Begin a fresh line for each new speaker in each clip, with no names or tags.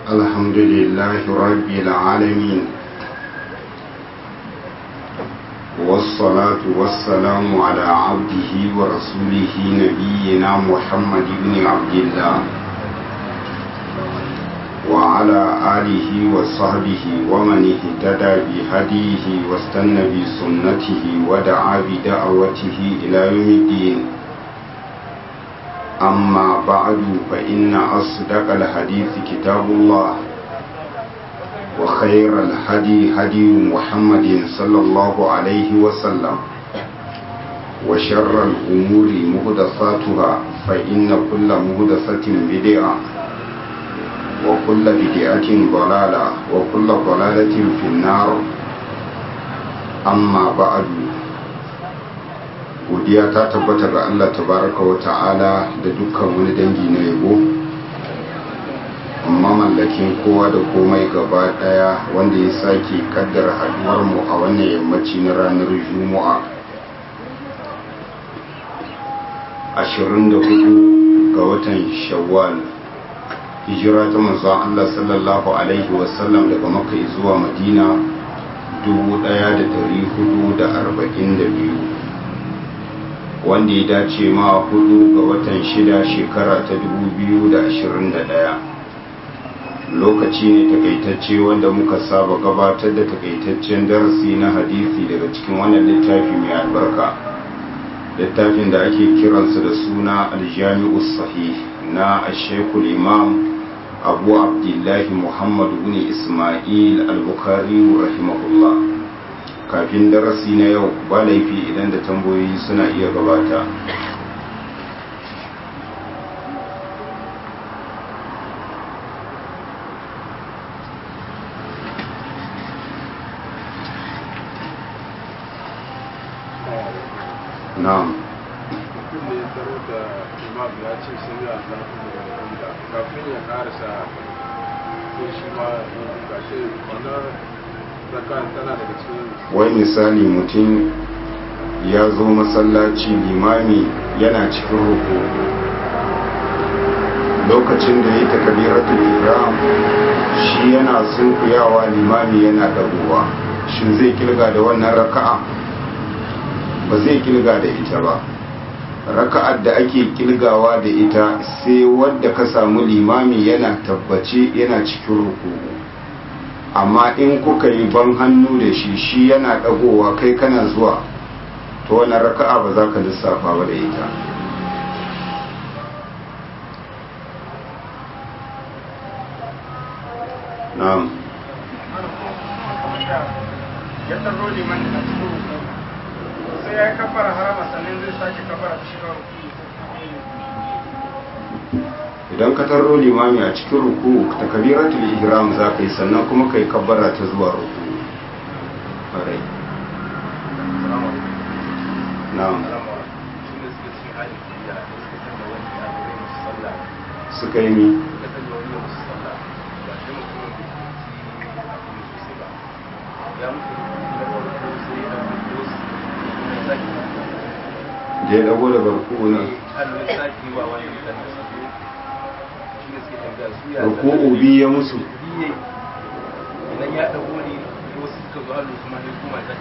الحمد لله رب العالمين والصلاة والسلام على عبده ورسوله نبينا محمد بن عبد الله وعلى آله وصحبه ومن اهتدى بهديه واستنى بسنته ودعا بدعوته إلى يوم الدين أما بعد فإن أصدق الحديث كتاب الله وخير الهدي هدي محمد صلى الله عليه وسلم وشر الأمور مهدساتها فإن كل مهدسة بدعة وكل بدعة ضلالة وكل ضلالة في النار أما بعد godiya ta tabbata ga Allah tabaraka wa ta'ala da dukkan wani dangi na yabo amma mallakin kowa da komai gaba daya wanda ya sake kaddara haduwar mu a wannan yammaci na ranar juma'a 24 ga watan shawwal hijira ta manzon Allah sallallahu alaihi wasallam daga makka zuwa madina 1442 wanda ya dace ma hudu ga watan shida shekara ta 2021 lokaci ne takaitacce wanda muka saba gabatar da takaitaccen darasi na hadisi daga cikin wannan littafi mai albarka littafin da ake kiransa da suna aljami'u sahih na ashekul imam abu abdullahi muhammad bin ismail al-bukhari rahimahullah kafin darasi na yau ba laifi idan da tambayoyi suna iya gabata na'am
mutum ne ya taro da imam ya ce sun yi allahu da kafin ya karasa ko shi ma ga shi wannan zaka tana daga cikin
wai misali mutum ya zo masallaci limami yana cikin ruku lokacin da ya yi takabiratul ihram shi yana sunkuyawa limami yana dagowa shin zai kilga da wannan raka'a ba zai kilga da ita ba raka'ar da ake kilgawa da ita sai wadda ka samu limami yana tabbace yana cikin ruku amma in kuka yi ban hannu da shi shi yana dagowa kai kana zuwa to wannan raka'a ba za ka lissafa ba da ita na'am
ya tsaro liman da cikin ruku sai ya yi kafara harama sannan zai sake kafara ta shiga ruku
idan ka tarro limami a cikin ruku ta kabiratul ihram za ka yi sannan kuma ka yi kabbara ta zuwa ruku ƙwarai na'am suka yi mi da ya dago da barku na ruku'u biyu ya musu
idan ya dago ne wasu suka zo halin su ma ne kuma ta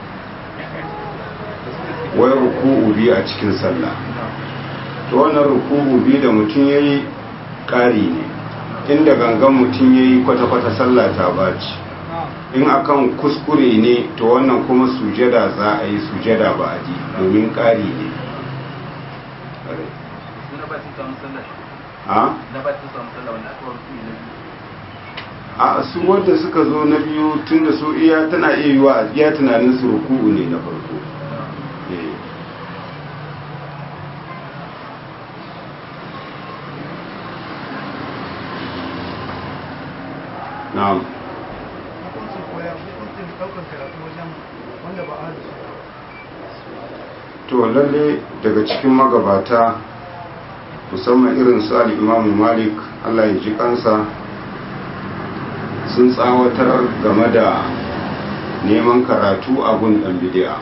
ce
wai ruku'u biyu a cikin sallah to wannan ruku'u biyu da mutum ya yi ƙari ne inda gangan mutum ya yi kwata-kwata sallah ta baci in akan kuskure ne to wannan kuma sujada za a yi sujada ba a ji domin ƙari ne
na ba su samu sallah
a
na ba su samu sallah wanda aka warku ne
a su wadda suka zo na biyu tun da su iya tana iya yiwa iya tunanin su ruku'u ne na farko Eh. na'am
hukuncin koya hukuncin ɗaukar karatu wajen wanda ba a da su
to lalle daga cikin magabata musamman irin su al'imamu malik allah ya ji kansa sun tsawatar game da neman karatu a gun ɗan bidi'a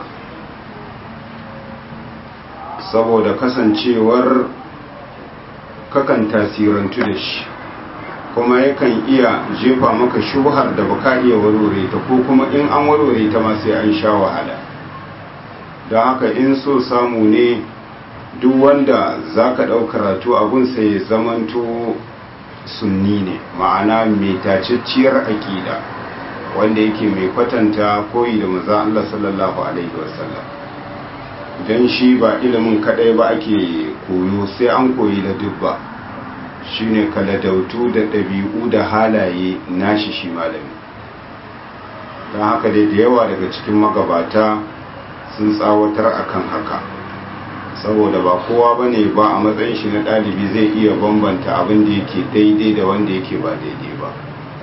saboda kasancewar kakan tasirantu da shi kuma yakan iya jefa maka shubhar da baka iya warware ta ko kuma in an warware ta ma sai an sha wahala don haka in so samu ne duk wanda za ka ɗau karatu abun sai ya zamanto sunni ne ma'ana mai tacacciyar aƙida wanda yake mai kwatanta koyi da maza Allah sallallahu alaihi wasallam don shi ba ilimin kadai ba ake koyo sai an koyi da dubba shine kaladautu da ɗabi'u da halaye nashi shi malami don haka dai da yawa daga cikin magabata sun tsawatar akan haka saboda ba kowa ba ne ba a matsayin shi na ɗalibi zai iya bambanta abin da yake daidai da wanda yake ba daidai ba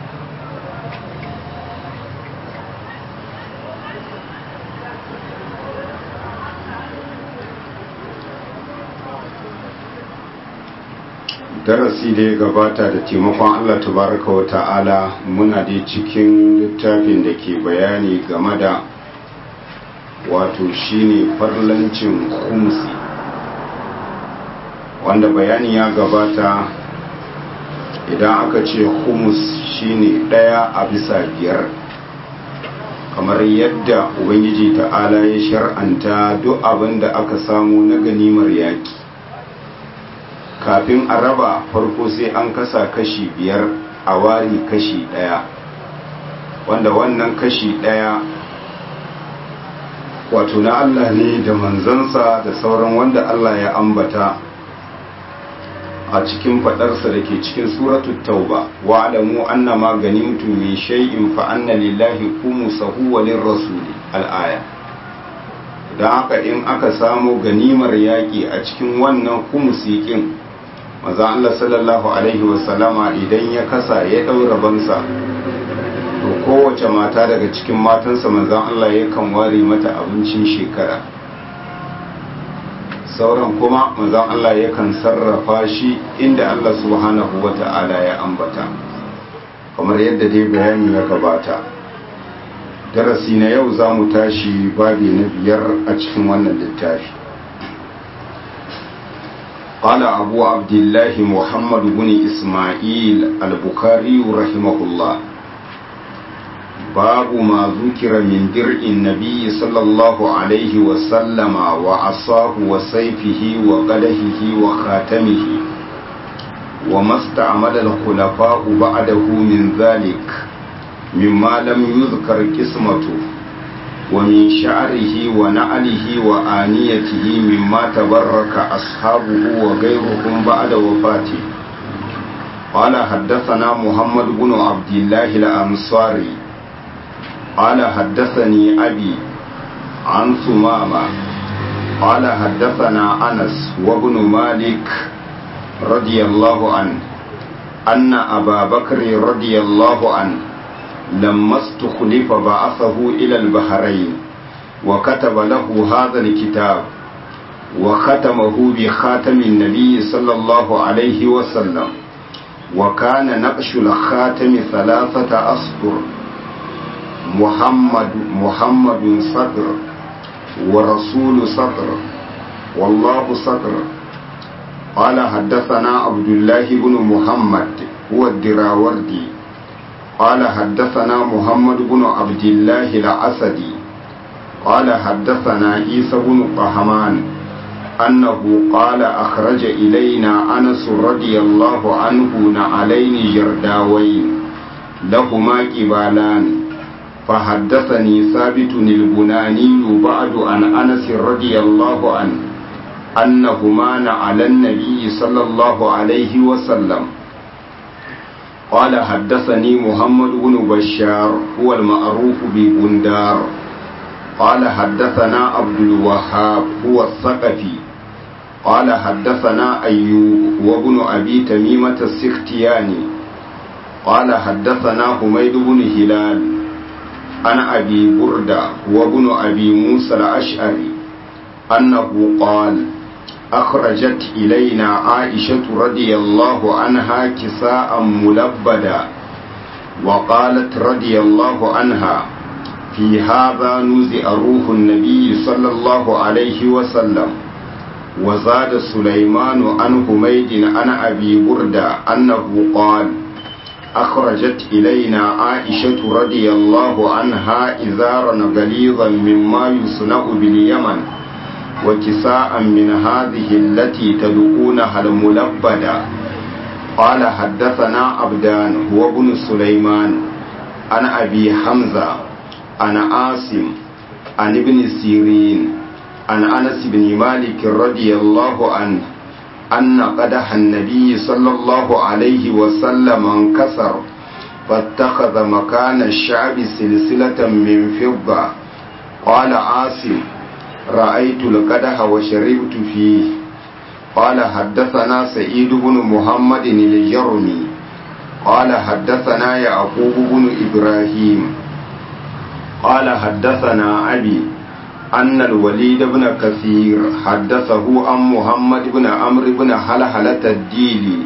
darasi da ya gabata da taimakon Allah tabaraka wa ta'ala muna da cikin littafin da ke bayani game da wato shine farlancin kumsi wanda bayani ya gabata idan aka ce humus shine daya a bisa biyar kamar yadda ubangiji ta'ala ya shar'anta duk abin da aka samu na ganimar yaki kafin a raba farko sai an kasa kashi biyar a wari kashi daya wanda wannan kashi daya wato na Allah ne da manzansa da sauran wanda Allah ya ambata a cikin fadarsa da ke cikin suratul tauba wa alamu annama ganimtum min shay'in fa anna lillahi khumsahu wa lirrasuli al-aya dan haka in aka samu ganimar yaki a cikin wannan khumsikin maza Allah sallallahu alaihi wasallama idan ya kasa ya daura bansa to kowace mata daga cikin matansa manzan Allah yakan ware mata abincin shekara sauran kuma manzan Allah yakan sarrafa shi inda Allah subhanahu wa ta'ala ya ambata kamar yadda dai bayani ya gabata darasi na yau za mu tashi babi na biyar a cikin wannan littafi قال أبو عبد الله محمد بن إسماعيل البخاري رحمه الله باب ما ذكر من درع النبي صلى الله عليه وسلم وعصاه وسيفه وقلهه وخاتمه وما استعمل الخلفاء بعده من ذلك مما لم يذكر قسمته ومن شعره ونعله وآنيته مما تبرك أصحابه وغيرهم بعد وفاته قال حدثنا محمد بن عبد الله الأنصاري قال حدثني أبي عن ثمامة قال حدثنا أنس وابن مالك رضي الله عنه أن أبا بكر رضي الله عنه لما استخلف بعثه إلى البحرين وكتب له هذا الكتاب وختمه بخاتم النبي صلى الله عليه وسلم وكان نقش الخاتم ثلاثة أسطر محمد محمد صدر ورسول صدر والله صدر قال حدثنا عبد الله بن محمد هو الدراوردي قال حدثنا محمد بن عبد الله العسدي قال حدثنا عيسى بن طهمان أنه قال أخرج إلينا أنس رضي الله عنه نعلين جرداوين لهما كبالان فحدثني ثابت البناني بعد عن أنس رضي الله عنه أنهما نعلى النبي صلى الله عليه وسلم قال حدثني محمد بن بشار هو المعروف ببندار قال حدثنا عبد الوهاب هو الثقفي قال حدثنا أيوب وابن أبي تميمة السختياني قال حدثنا حميد بن هلال عن أبي بردة وابن أبي موسى الأشعري أنه قال أخرجت إلينا عائشة رضي الله عنها كساء ملبدا وقالت رضي الله عنها في هذا نزع روح النبي صلى الله عليه وسلم وزاد سليمان عن حميد عن أبي بردة أنه قال أخرجت إلينا عائشة رضي الله عنها إزارا غليظا مما يصنع باليمن وكساء من هذه التي تدعونها الملبدة قال حدثنا عبدان هو ابن سليمان عن أبي حمزة عن عاصم عن ابن سيرين عن أنس بن مالك رضي الله عنه أن قدح النبي صلى الله عليه وسلم انكسر فاتخذ مكان الشعب سلسلة من فضة قال عاصم رأيت القدح وشربت فيه قال حدثنا سعيد بن محمد الجرمي قال حدثنا يعقوب بن إبراهيم قال حدثنا أبي أن الوليد بن كثير حدثه عن محمد بن عمرو بن حلحلة الديلي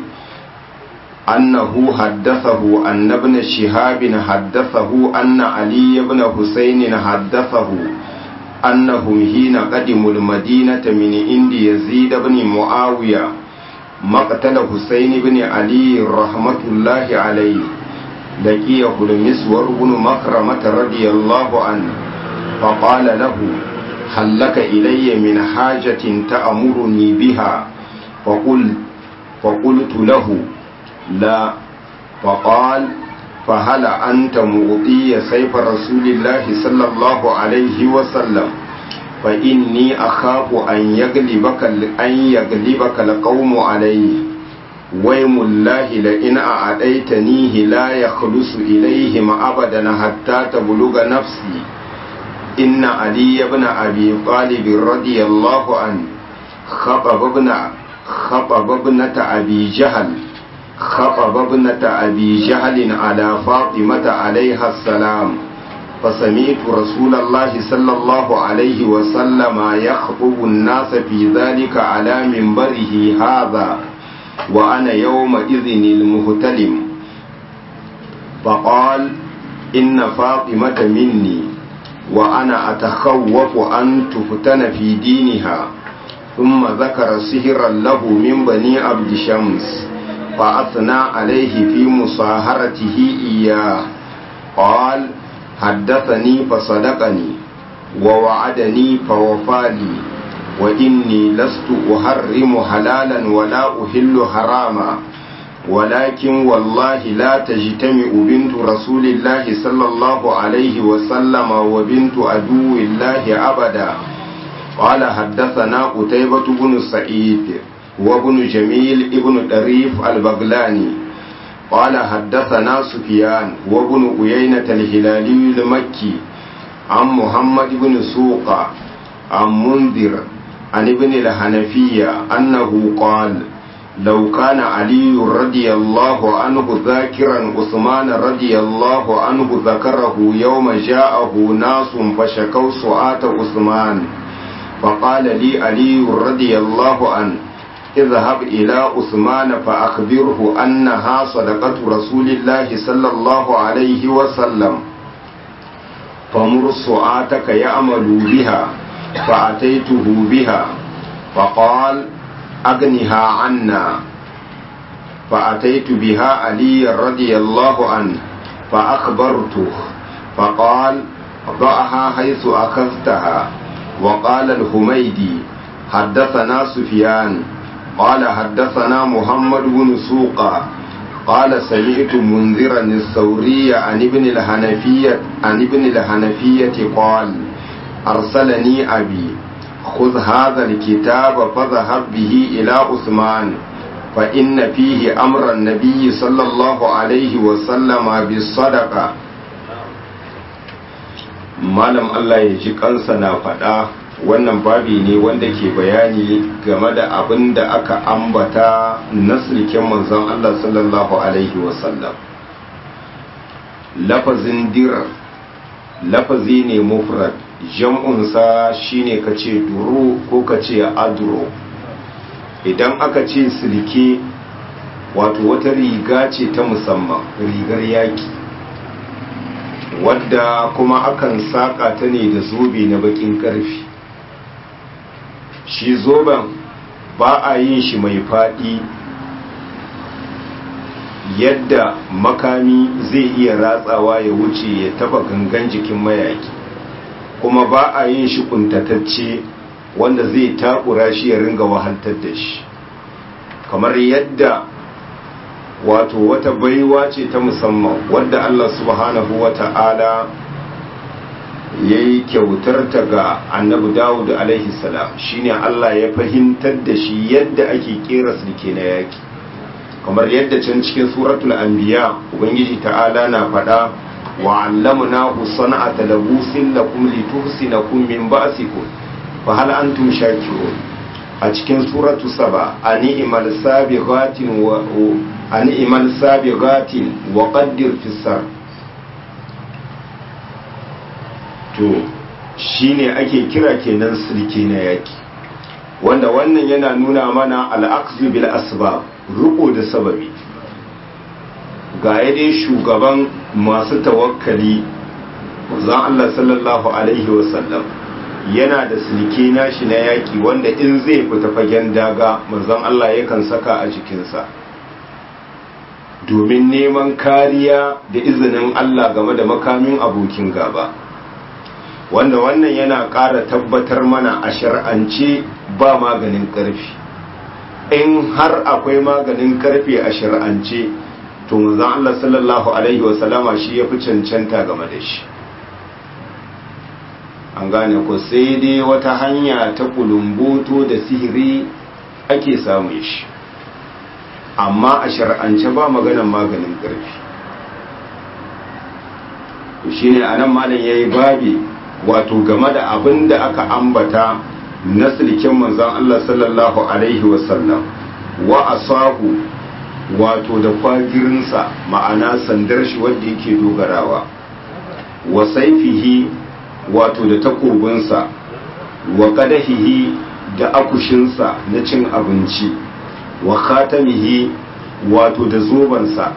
أنه حدثه أن ابن شهاب حدثه أن علي بن حسين حدثه أنهم حين قدموا المدينة من عند يزيد بن معاوية مقتل حسين بن علي رحمة الله عليه لقيه المسور بن مكرمة رضي الله عنه فقال له هل لك إلي من حاجة تأمرني بها فقل فقلت له لا فقال فهل أنت مغطي سيف رسول الله صلى الله عليه وسلم فإني أخاف أن يغلبك أن يغلبك القوم عليه ويم الله لئن أعطيتنيه لا يخلص إليهم أبدا حتى تبلغ نفسي إن علي بن أبي طالب رضي الله عنه خطب ابن خطب ابنة أبي جهل خطب ابنة أبي جهل على فاطمة عليها السلام فسمعت رسول الله صلى الله عليه وسلم يخطب الناس في ذلك على منبره هذا وأنا يومئذ المهتلم فقال إن فاطمة مني وأنا أتخوف أن تفتن في دينها ثم ذكر سهرا له من بني عبد شمس فأثنى عليه في مصاهرته إياه قال حدثني فصدقني ووعدني فوفالي وإني لست أحرم حلالا ولا أحل حراما ولكن والله لا تجتمع بنت رسول الله صلى الله عليه وسلم وبنت عدو الله أبدا قال حدثنا قتيبة بن سعيد وابن جميل ابن طريف البغلاني قال حدثنا سفيان وابن أيينة الهلالي المكي عن محمد بن سوق عن منذر عن ابن الحنفية أنه قال لو كان علي رضي الله عنه ذاكرا عثمان رضي الله عنه ذكره يوم جاءه ناس فشكوا سعاة عثمان فقال لي علي رضي الله عنه اذهب إلى عثمان فأخبره أنها صدقة رسول الله صلى الله عليه وسلم فمر سعاتك يعمل بها فأتيته بها فقال أغنها عنا فأتيت بها علي رضي الله عنه فأخبرته فقال ضعها حيث أخذتها وقال الحميدي حدثنا سفيان قال حدثنا محمد بن سوقا قال سمعت منذرا الثوري عن ابن الحنفية عن ابن الحنفية قال أرسلني أبي خذ هذا الكتاب فذهب به إلى عثمان فإن فيه أمر النبي صلى الله عليه وسلم بالصدقة malam Allah ya ji kansa na faɗa wannan babi ne wanda ke bayani game da abin da aka ambata na sulken manzon Allah sallallahu alaihi wasallam lafazin dir lafazi ne mufrad jam'unsa shine ka ce duro ko ka ce aduro idan aka ce silke wato wata riga ce ta musamman rigar yaki wadda kuma akan saƙa ta ne da zobe na bakin ƙarfi shi zoben ba a yin shi mai faɗi yadda makami zai iya ratsawa ya wuce ya taba gangan jikin mayaki kuma ba a yin shi kuntatacce wanda zai takura shi ya ringa wahaltar da shi kamar yadda wato wata baiwa ce ta musamman wadda Allah subhanahu wa ta'ala ya yi kyautar ta ga annabi dawud alaihi salam shine Allah ya fahimtar da shi yadda ake kera sulke na yaki kamar yadda can cikin suratul anbiya ubangiji ta'ala na faɗa wa allamna sana'ata labusin lakum lituhsinakum min ba'sikum fa hal antum shakirun a cikin suratu saba ani'mal sabighatin wa ani'mal sabighatin wa qaddir fis to shine ake kira kenan sulke na yaki wanda wannan yana nuna mana al'aqzu bil asbab riko da sababi ga dai shugaban masu tawakkali zan Allah sallallahu alaihi wasallam yana da sulke nashi na yaki wanda in zai fita fagen daga manzon Allah yakan saka a jikinsa domin neman kariya da izinin Allah game da makamin abokin gaba wanda wannan yana ƙara tabbatar mana a shar'ance ba maganin ƙarfi in har akwai maganin ƙarfe a shar'ance to manzon Allah sallallahu alaihi wasallama shi ya fi cancanta game da shi an gane ko sai dai wata hanya ta kulumboto da sihiri ake samun shi amma a shar'ance ba maganan maganin ƙarfi shi ne a nan malam ya yi babi wato game da abin da aka ambata na silken manzan Allah sallallahu Alaihi wasallam wa asahu wato da kwagirinsa ma'ana sandar shi wadda yake dogarawa wa saifihi wato da takobinsa wa kadahihi da akushinsa na cin abinci wa khatamihi wato da zobansa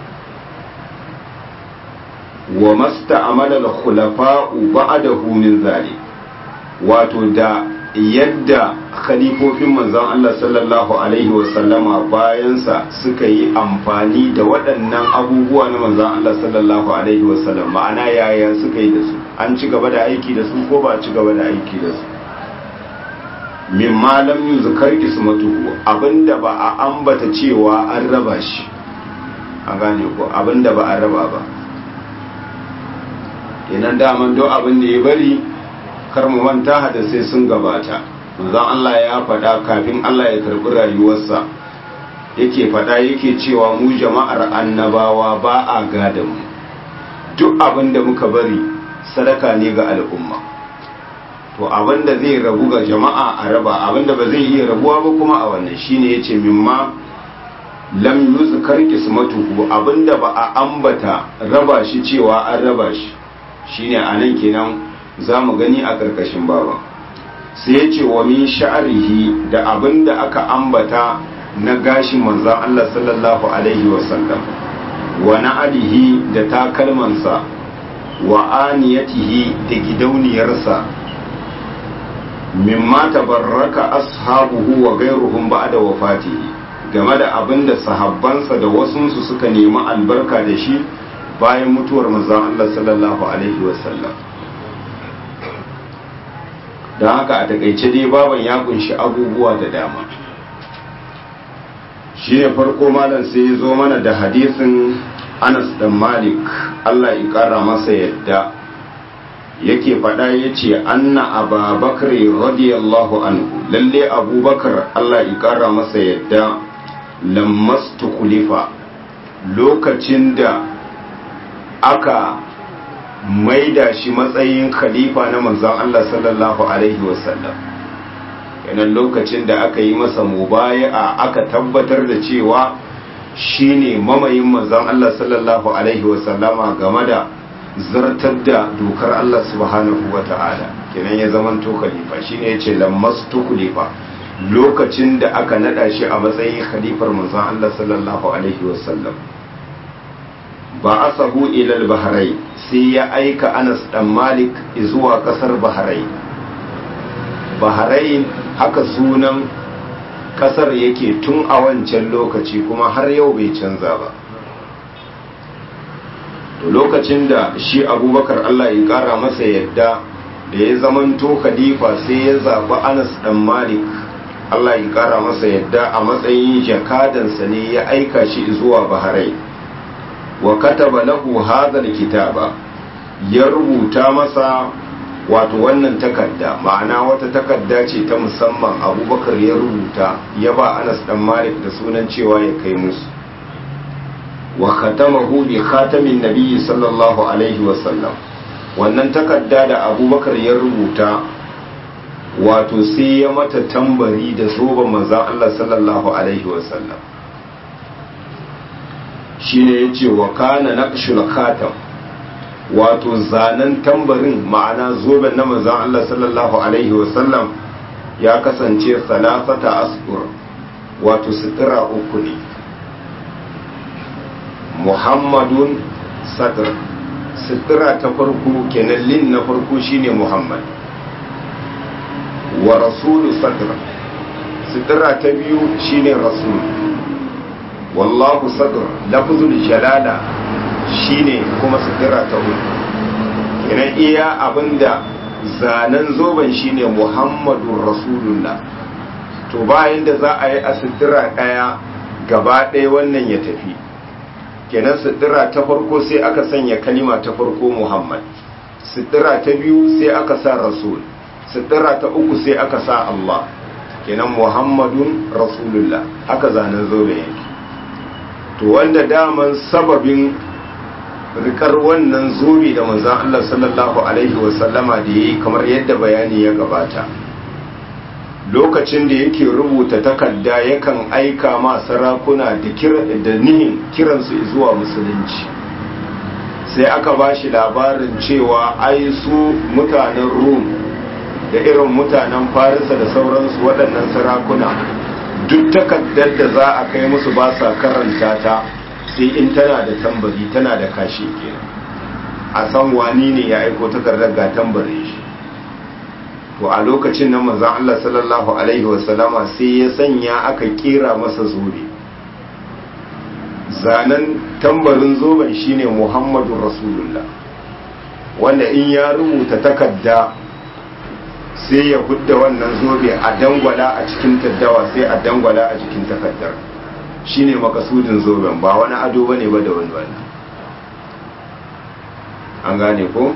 wa masta amala da khulafa'u ba'adahu min zalik wato da yadda khalifofin manzon Allah sallallahu alaihi wasallama bayansa suka yi amfani da waɗannan abubuwa na manzon Allah sallallahu alaihi wasallam ma'ana yaya suka yi da su an ci gaba da aiki da su ko ba ci gaba da aiki da su min malam yuzkar ismatuhu abinda ba a ambata cewa an raba shi an gane ko abinda ba a raba ba kenan daman do abin da ya bari kar mu manta hadisai sun gabata manzon Allah ya faɗa kafin Allah ya karɓi rayuwarsa yake faɗa yake cewa mu jama'ar annabawa ba a gadan mu duk abin da muka bari sadaka ne ga al'umma to abin da zai rabu ga jama'a a raba abin da ba zai iya rabuwa ba kuma a wannan shine yace mimma lam yuzkar qismatuhu abinda ba a ambata raba shi cewa an raba shi shine anan kenan za mu gani a ƙarƙashin baba sai ya ce wa min sha'arihi da abin da aka ambata na gashin manzan Allah sallallahu alaihi wasallam wa na'alihi da takalmansa wa aniyatihi da gidauniyarsa mimma tabarraka ashabuhu wa gairuhum ba'da wafatihi game da abin da sahabbansa da wasunsu suka nemi albarka da shi bayan mutuwar manzan Allah sallallahu alaihi wasallam don haka a takaice dai baban ya kunshi abubuwa da dama shi ne farko malam sai ya zo mana da hadisin anas dan malik allah ya kara masa yadda yake faɗa ya ce anna ababakar radiyallahu anhu lalle abubakar allah ya kara masa yadda lammas tukulifa lokacin da aka maida shi matsayin khalifa na manzon Allah sallallahu alaihi wasallam yanan lokacin da aka yi masa mubaya'a aka tabbatar da cewa shine mamayin manzon Allah sallallahu alaihi wasallama game da zartar da dokar Allah subhanahu wata'ala kenan ya zaman to khalifa shine yace lammastu khalifa lokacin da aka nada shi a matsayin khalifar manzon Allah sallallahu alaihi wasallam ba asahu ila al-bahrain sai ya aika Anas dan Malik zuwa kasar Bahrain Bahrain haka sunan kasar yake tun a wancan lokaci kuma har yau bai canza ba to lokacin da shi abubakar allah ya kara masa yadda da ya zamanto khalifa sai ya zaɓi anas dan malik allah ya kara masa yadda a matsayin jakadansa ne ya aika shi zuwa baharai wa kataba lahu hadhal kitaba ya rubuta masa wato wannan takarda ma'ana wata takarda ce ta musamman abubakar ya rubuta ya ba anas dan malik da sunan cewa ya kai musu wa khatamahu bi khatamin nabiyyi sallallahu alaihi wa sallam wannan takarda da abubakar ya rubuta wato sai ya mata tambari da zoben manzon Allah sallallahu alaihi wa sallam shine yace wa kana naqshul khatam wato zanen tambarin ma'ana zoben na manzon Allah sallallahu alaihi wasallam ya kasance salafata asfur wato sutura uku ne muhammadun sadr sutura ta farko kenan lin na farko shine muhammad wa rasulu sadr sutura ta biyu shine rasul wallahu sadr lafzul jalala shine kuma sutura ta uku kenan iya abinda zanen zoben shine muhammadun rasulullah to bayan da za a yi a sutura ɗaya gaba ɗaya wannan ya tafi kenan sutura ta farko sai aka sanya kalima ta farko muhammad sutura ta biyu sai aka sa rasul sutura ta uku sai aka sa allah kenan muhammadun rasulullah haka zanen zoben yake to wanda daman sababin rikar wannan zobe da manzan Allah sallallahu Alaihi wasallama da ya yi kamar yadda bayani ya gabata lokacin da yake rubuta takarda yakan aika ma sarakuna da nihin kiransu zuwa musulunci sai aka ba shi labarin cewa ai su mutanen rum da irin mutanen farisa da sauransu waɗannan sarakuna duk takardar da za a kai musu ba sa karanta ta sai in tana da tambari tana da kashi kenan a san wani ne ya aiko takardar ga tambarin shi to a lokacin nan manzon Allah sallallahu alaihi wasallama sai ya sanya aka kera masa zobe zanen tambarin zoben shine Muhammadu Rasulullah wanda in ya rubuta takarda sai ya hudda wannan zobe a dangwala a cikin taddawa sai a dangwala a cikin takardar shine makasudin zoben ba wani ado bane ba da wani wannan an gane ko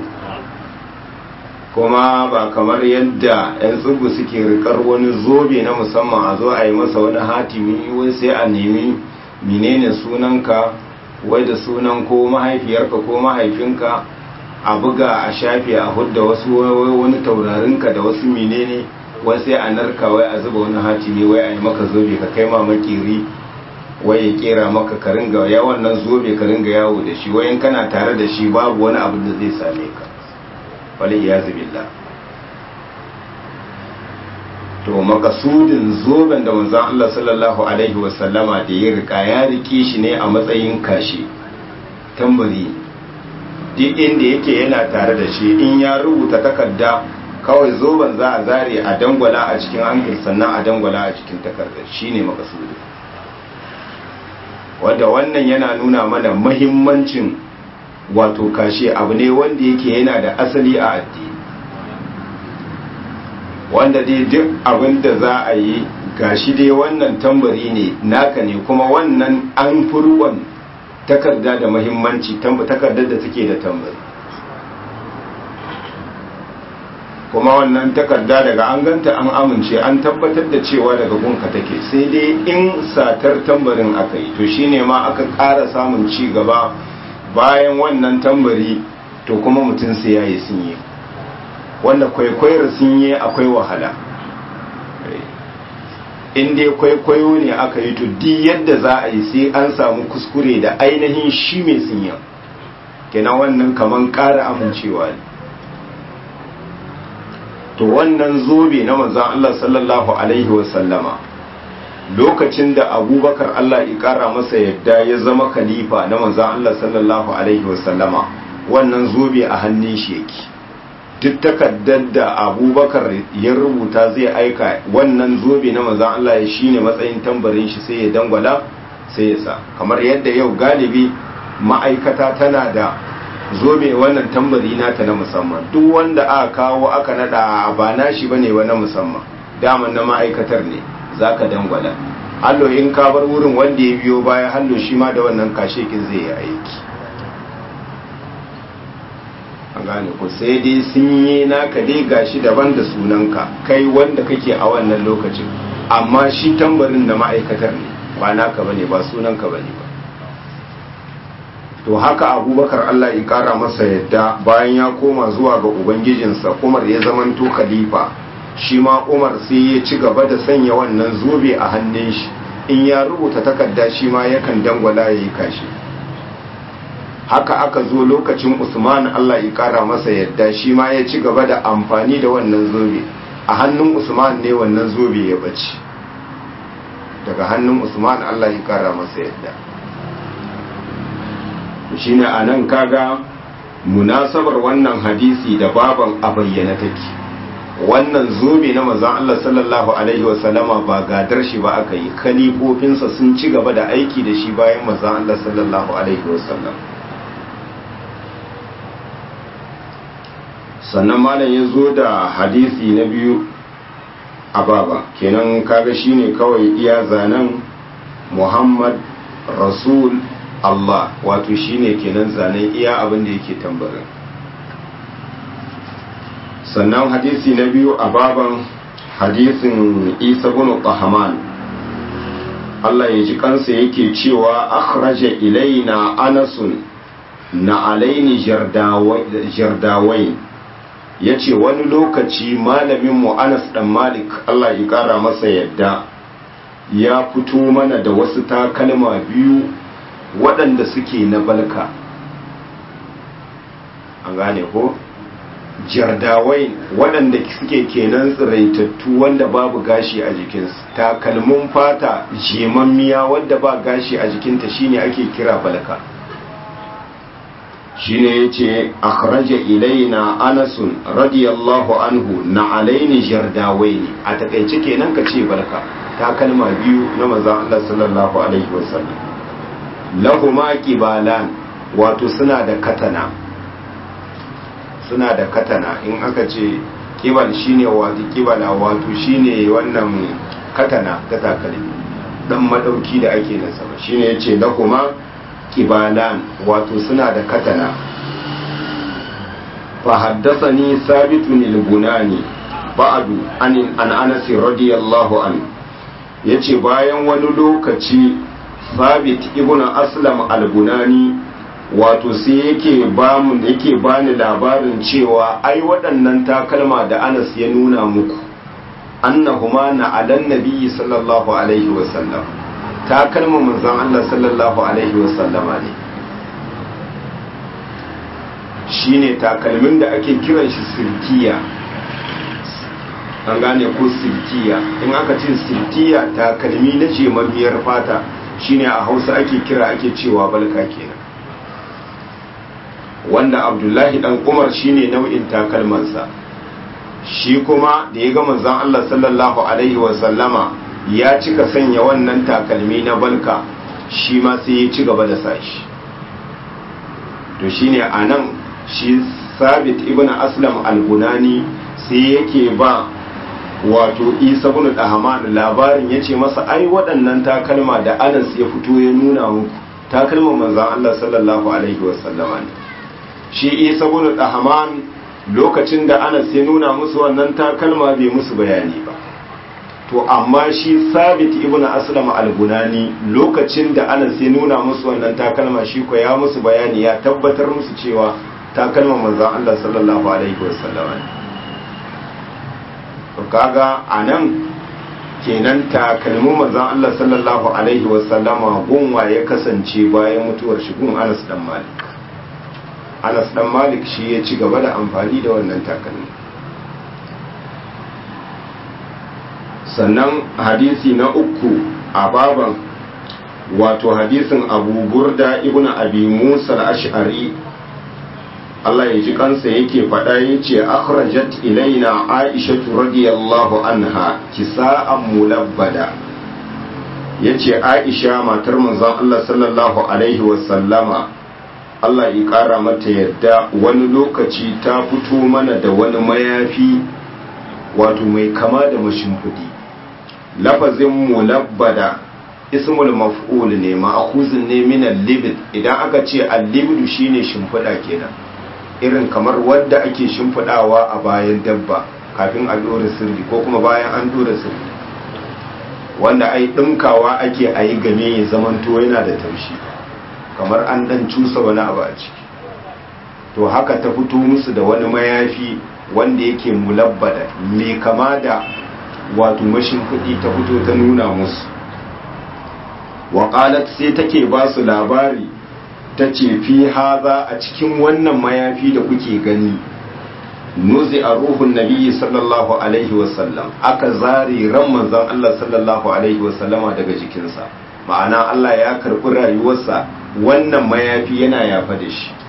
kuma ba kamar yadda 'yan tsubu suke rikar wani zobe na musamman a zo a yi masa wani hatimi wai sai a nemi menene sunanka wai da sunan ko mahaifiyarka ko mahaifinka a buga a shafe a hudda wasu wani taurarinka da wasu menene wai sai a narka wai a zuba wani hatimi wai a yi maka zobe ka kai ma makiri wai ya kera maka ka ringa ya wannan zobe ka ringa yawo da shi wayan kana tare da shi babu wani abu da zai same ka wali iyazu billah to makasudin zoben da manzon Allah sallallahu alaihi wasallama da ya rika ya rike shi ne a matsayin kashi tambari duk inda yake yana tare da shi in ya rubuta takarda kawai zoben za a zare a dangwala a cikin hankali sannan a dangwala a cikin takardar shine makasudin wanda wannan yana nuna mana mahimmancin wato kashe abu ne wanda yake yana da asali a addini wanda dai duk abin da za a yi gashi dai wannan tambari ne naka ne kuma wannan an furwan takarda da mahimmanci takardar da take da tambari kuma wannan takarda daga an ganta an amince an tabbatar da cewa daga gunka take sai dai in satar tambarin aka yi to shine ma aka ƙara samun ci gaba bayan wannan tambari to kuma mutum sai ya yi sinye wanda kwaikwayar sinye akwai wahala in dai kwaikwayo ne aka yi to di yadda za a yi sai an samu kuskure da ainihin shi mai sinye kenan wannan kaman ƙara amincewa ne to wannan zobe na manzan Allah sallallahu Alaihi wasallama lokacin da abubakar Allah ya ƙara masa yadda ya zama khalifa na manzan Allah sallallahu Alaihi wasallama wannan zobe a hannun shi yake duk takaddar da abubakar ya rubuta zai aika wannan zobe na manzan Allah ya shine matsayin tambarin shi sai ya dangwala sai ya sa kamar yadda yau galibi ma'aikata tana da zobe wannan tambari nata na musamman duk wanda aka kawo aka nada ba nashi bane wa na musamman daman na ma'aikatar ne zaka dangwala hallo in ka bar wurin wanda ya biyo baya hallo shi ma da wannan kashekin zai yi aiki a gane ku sai dai sun yi naka dai gashi daban da sunanka kai wanda kake a wannan lokacin amma shi tambarin da ma'aikatar ne ba naka bane ba sunanka bane ba to haka abubakar allah ya kara masa yadda bayan ya koma zuwa ga ubangijinsa umar ya zamanto khalifa shi ma umar sai ya ci gaba da sanya wannan zobe a hannun shi in ya rubuta takarda shi ma yakan dangwala ya yi kashi haka aka zo lokacin usman allah ya kara masa yadda shi ma ya ci gaba da amfani da wannan zobe a hannun usman ne wannan zobe ya bace daga hannun usman allah ya kara masa yadda shine a nan kaga munasabar wannan hadisi da baban a bayyana take wannan zobe na manzon Allah sallallahu alaihi wasallama ba gadar shi ba aka yi kalifofinsa sun ci gaba da aiki da shi bayan manzon Allah sallallahu alaihi wasallam sannan malam ya zo da hadisi na biyu a baba kenan kaga shine kawai iya zanen Muhammad Rasul Allah wato shine kenan zanen iya abin da yake tambarin sannan hadisi na biyu a baban hadisin isa bin qahaman Allah ya ji kansa yake cewa akhraja ilaina anasun na alaini jardawai ya ce wani lokaci malaminmu anas dan malik Allah ya kara masa yadda ya fito mana da wasu takalma biyu waɗanda suke na balka an gane ko jardawai waɗanda suke kenan tsiraitattu wanda babu gashi a jikinsu takalmin fata jemammiya wadda ba gashi a jikinta shine ake kira balka shine yace akhraja ilaina anasun radiyallahu anhu na alaini jardawaini a takaice kenan ka ce balka takalma biyu na manzon Allah sallallahu alaihi wasallam lahuma kibalan wato suna da katana suna da katana in aka ce kibal shine wato kibala wato shine wannan katana ta takalmi dan madauki da ake na sama shine yace lahuma kibalan wato suna da katana fa haddathani sabitun al-bunani ba'du an an anas radiyallahu anhu yace bayan wani lokaci sabit ibn aslam al-bunani wato sai yake ba mu yake bani labarin cewa ai waɗannan takalma da Anas ya nuna muku annahuma na alan nabiyyi sallallahu alaihi wa sallam takalma manzon Allah sallallahu alaihi wa sallama ne shine takalmin da ake kiran shi silkiya an gane ko silkiya in aka ce silkiya takalmi na jemammiyar fata shine a hausa ake kira ake cewa balka kenan wanda abdullahi dan umar shine nau'in takalmansa shi kuma da ya ga manzon Allah sallallahu alaihi wa sallama ya cika sanya wannan takalmi na balka shi ma sai ya ci gaba da sashi to shine anan shi sabit ibn aslam al-bunani sai yake ba wato isa bin dahman labarin yace masa ai waɗannan takalma da anas ya fito ya nuna muku takalman manzon Allah sallallahu alaihi wa sallama ne shi isa bin dahman lokacin da anas ya nuna musu wannan takalma bai musu bayani ba to amma shi sabit ibn aslam al-bunani lokacin da anas ya nuna musu wannan takalma shi ko ya musu bayani ya tabbatar musu cewa takalman manzon Allah sallallahu alaihi wasallam to kaga anan kenan takalmin manzon Allah sallallahu alaihi wasallama gunwa ya kasance bayan mutuwar shi gun Anas dan Malik Anas dan Malik shi ya ci gaba da amfani da wannan takalmi sannan hadisi na uku a baban wato hadisin abu burda ibn abi musa al-ash'ari Allah ya ji kansa yake faɗa ya ce akhrajat ilaina aisha radiyallahu anha kisa'an mulabbada ya ce aisha matar manzon Allah sallallahu alaihi wasallama Allah ya ƙara mata yadda wani lokaci ta fito mana da wani mayafi wato mai kama da mashimfiɗi lafazin mulabbada ismul maf'ul ne ma'khuzun ne min al-libd idan aka ce al-libd shine shimfiɗa kenan irin kamar wadda ake shimfiɗawa a bayan dabba kafin a dora sirri ko kuma bayan an dora sirri wanda ai ɗinkawa ake a yi game ya zamanto yana da taushi kamar an dan cusa wani abu a ciki to haka ta fito musu da wani mayafi wanda yake mulabbada mai kama da wato mashin kuɗi ta fito ta nuna musu waƙalat sai take ba su labari ta ce fi haza a cikin wannan mayafi da kuke gani nuzi a ruhun nabiyyi sallallahu alaihi wasallam aka zare ran manzon Allah sallallahu alaihi wasallama daga jikinsa ma'ana Allah ya karɓi rayuwarsa wannan mayafi yana yafa da shi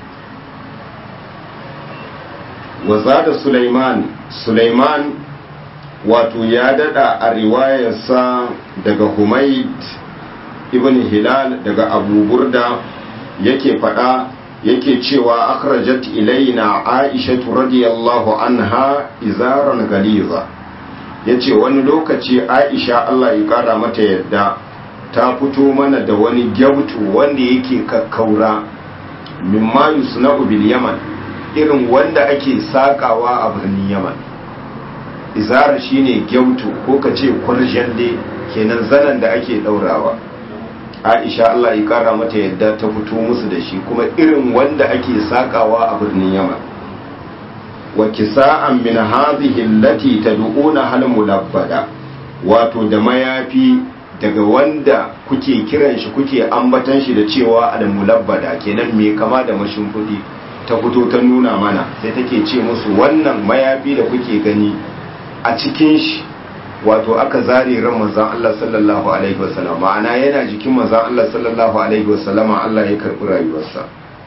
waza da Sulaiman Sulaiman wato ya dada a riwayarsa daga Humaid ibn Hilal daga Abu Burda yake fada yake cewa akhrajat ilaina Aisha radiyallahu anha izaran galiza yace wani lokaci Aisha Allah ya kara mata yadda ta fito mana da wani gyautu wanda yake kakkaura mimma yusna'u bil yaman irin wanda ake sakawa a birnin yaman izara shine gyautu ko ka ce kwarjande kenan zanen da ake daurawa aisha Allah ya kara mata yadda ta fito musu da shi kuma irin wanda ake sakawa a birnin yaman wa kisa'an min hadhihi allati tad'una hal mulabbada wato da mayafi daga wanda kuke kiran shi kuke ambatan shi da cewa al mulabbada kenan me kama da mashimfudi ta fito ta nuna mana sai take ce musu wannan mayafi da kuke gani a cikin shi wato aka zare ran manzon Allah sallallahu alaihi wasallam ma'ana yana jikin manzon Allah sallallahu alaihi wasallama Allah ya karbi rayuwarsa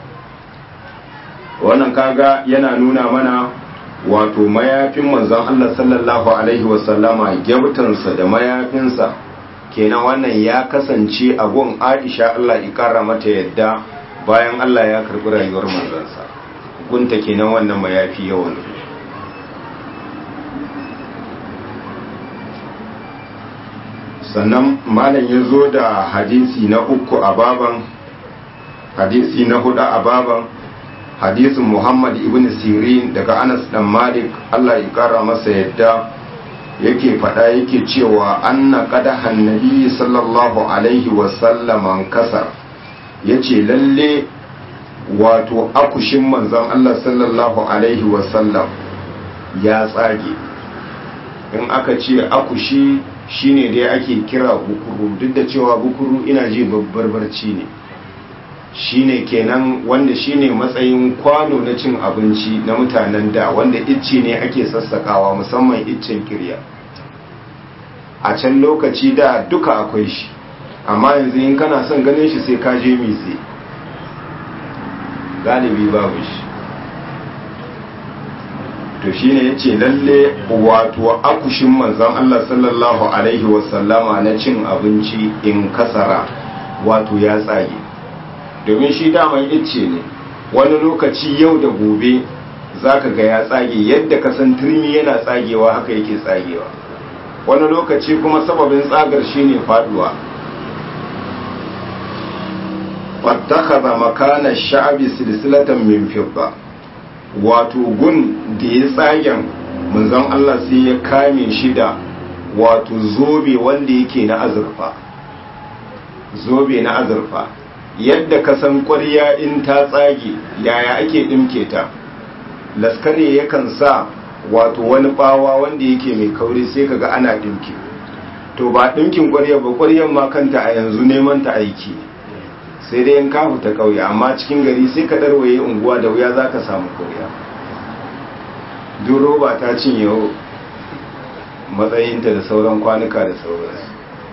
wannan kaga yana nuna mana wato mayafin manzon Allah sallallahu alaihi wasallama gyabtansa da mayafinsa kenan wannan ya kasance a gun Aisha Allah ya kara mata yadda bayan Allah ya karbi rayuwar manzansa gunta kenan wannan mayafi yawan sannan malam ya zo da hadisi na uku a baban hadisi na hudu a baban hadisin muhammad ibn sirin daga anas dan malik allah ya kara masa yadda yake faɗa yake cewa anna qadahan nabi sallallahu alaihi wasallam kasar yace lalle wato akushin manzon Allah sallallahu alaihi wasallam ya tsage in aka ce akushi shine dai ake kira bukuru duk da cewa bukuru ina ji babbar barci ne shine kenan wanda shine matsayin kwano na cin abinci na mutanen da wanda icce ne ake sassakawa musamman iccen kirya a can lokaci da duka akwai shi amma yanzu in kana son ganin shi sai ka je mitse galibi babu shi to shine yace lalle wato akushin manzon Allah sallallahu alaihi wasallama na cin abinci in kasara wato ya tsage domin shi daman icce ne wani lokaci yau da gobe zaka ga ya tsage yadda ka san turmi yana tsagewa haka yake tsagewa wani lokaci kuma sababin tsagar shine faduwa fattakaza makana sha'abi silsilatan min fidda wato gun da ya tsagen manzon Allah sai ya kame shi da wato zobe wanda yake na azurfa zobe na azurfa yadda ka san ƙwarya in ta tsage yaya ake ɗimke ta laskare yakan sa wato wani bawa wanda yake mai kauri sai kaga ana ɗimke to ba ɗinkin ƙwarya ba ƙwaryan ma kanta a yanzu neman ta aiki sai dai in ka fita ƙauye amma cikin gari sai ka ɗarwaye unguwa da wuya za ka samu ƙwarya duk roba ta cinye matsayinta da sauran kwanuka da sauransu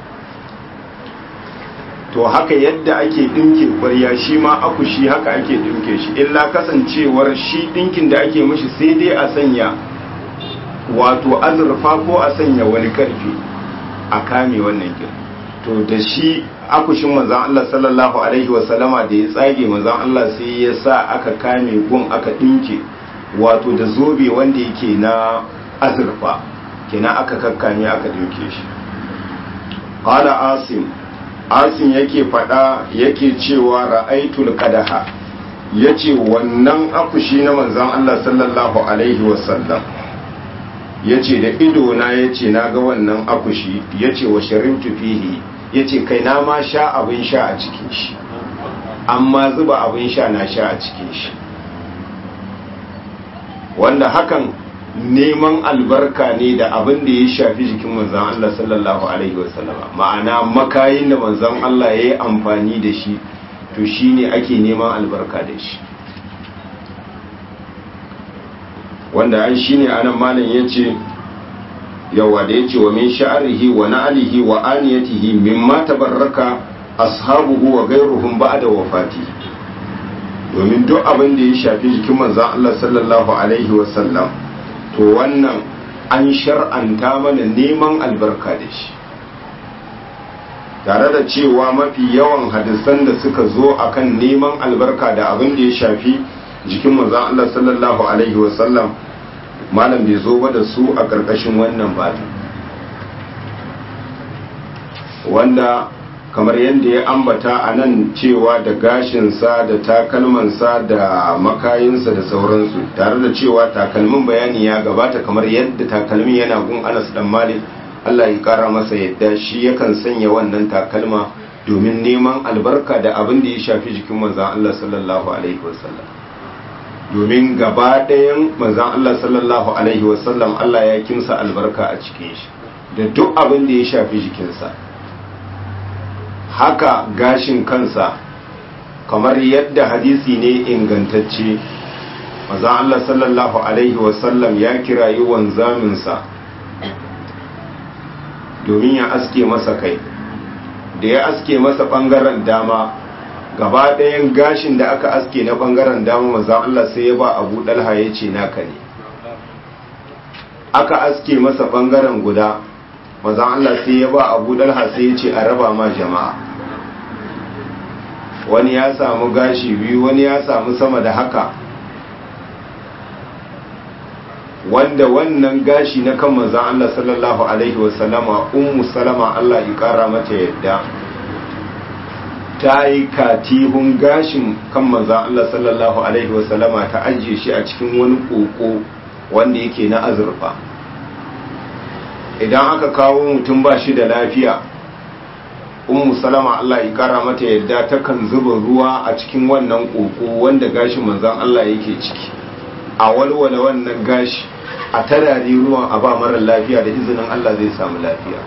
to haka yadda ake ɗinke ƙwarya shi ma aku shi haka ake ɗinke shi illa kasancewar shi ɗinkin da ake mishi sai dai a sanya wato azurfa ko a sanya wani ƙarfi a kame wannan kin to da shi akushin manzan Allah sallallahu alaihi wasallama da ya tsage manzan Allah sai ya sa aka kame gun aka ɗinke wato da zobe wanda yake na azurfa kenan aka kakkame aka ɗinke shi qala asim asim yake faɗa yake cewa ra'aitul qadaha yace wannan akushi na manzan Allah sallallahu alaihi wasallam yace da ido na yace naga wannan akushi yace wa sharibtu fihi yace kai na ma sha abin sha a cikin shi amma zuba abin sha na sha a cikin shi wanda hakan neman albarka ne da abin da ya shafi jikin manzan Allah sallallahu alaihi wasallama ma'ana makayin da manzan Allah ya yi amfani da shi to shine ake neman albarka da shi wanda ai shine anan malam yace yawa da yace wa min sha'rihi wa na'lihi wa aniyatihi mimma tabarraka ashabuhu wa ghayruhum ba'da wafati domin duk abin da ya shafi jikin manzon Allah sallallahu alaihi wa sallam to wannan an shar'anta mana neman albarka da shi tare da cewa mafi yawan hadisan da suka zo akan neman albarka da abin da ya shafi jikin manzon Allah sallallahu alaihi wa sallam malam bai zo ba da su a ƙarƙashin wannan bata wanda kamar yadda ya ambata a nan cewa da gashinsa da takalmansa da makayinsa da sauransu tare da cewa takalmin bayani ya gabata kamar yadda takalmin yana gun anas dan malik Allah ya kara masa yadda shi yakan sanya wannan takalma domin neman albarka da abin da ya shafi jikin manzon Allah sallallahu alaihi wasallam domin gaba ɗayan manzan Allah sallallahu Alaihi wasallam Allah ya kimsa albarka a cikin shi da duk abin da ya shafi jikinsa haka gashin kansa kamar yadda hadisi ne ingantacce manzan Allah sallallahu Alaihi wasallam ya kirayi wanzaminsa domin ya aske masa kai da ya aske masa ɓangaren dama gaba ɗayan gashin da aka aske na ɓangaren dama maza Allah sai ya ba abu ɗalha ya ce naka ne aka aske masa ɓangaren guda maza Allah sai ya ba abu ɗalha sai ya ce a raba ma jama'a wani ya samu gashi biyu wani ya samu sama da haka wanda wannan gashi na kan manzan Allah sallallahu Alaihi wasallama ummu salama Allah ya ƙara mata yadda ta yi katihun gashin kan manzan Allah sallallahu Alaihi wasallama ta ajiye shi a cikin wani koko wanda yake na azurfa idan aka kawo mutum ba shi da lafiya ummu salama Allah ya kara mata yadda takan zuba ruwa a cikin wannan koko wanda gashin manzan Allah yake ciki a walwala wannan gashi a tarari ruwan a ba marar lafiya da izinin Allah zai samu lafiya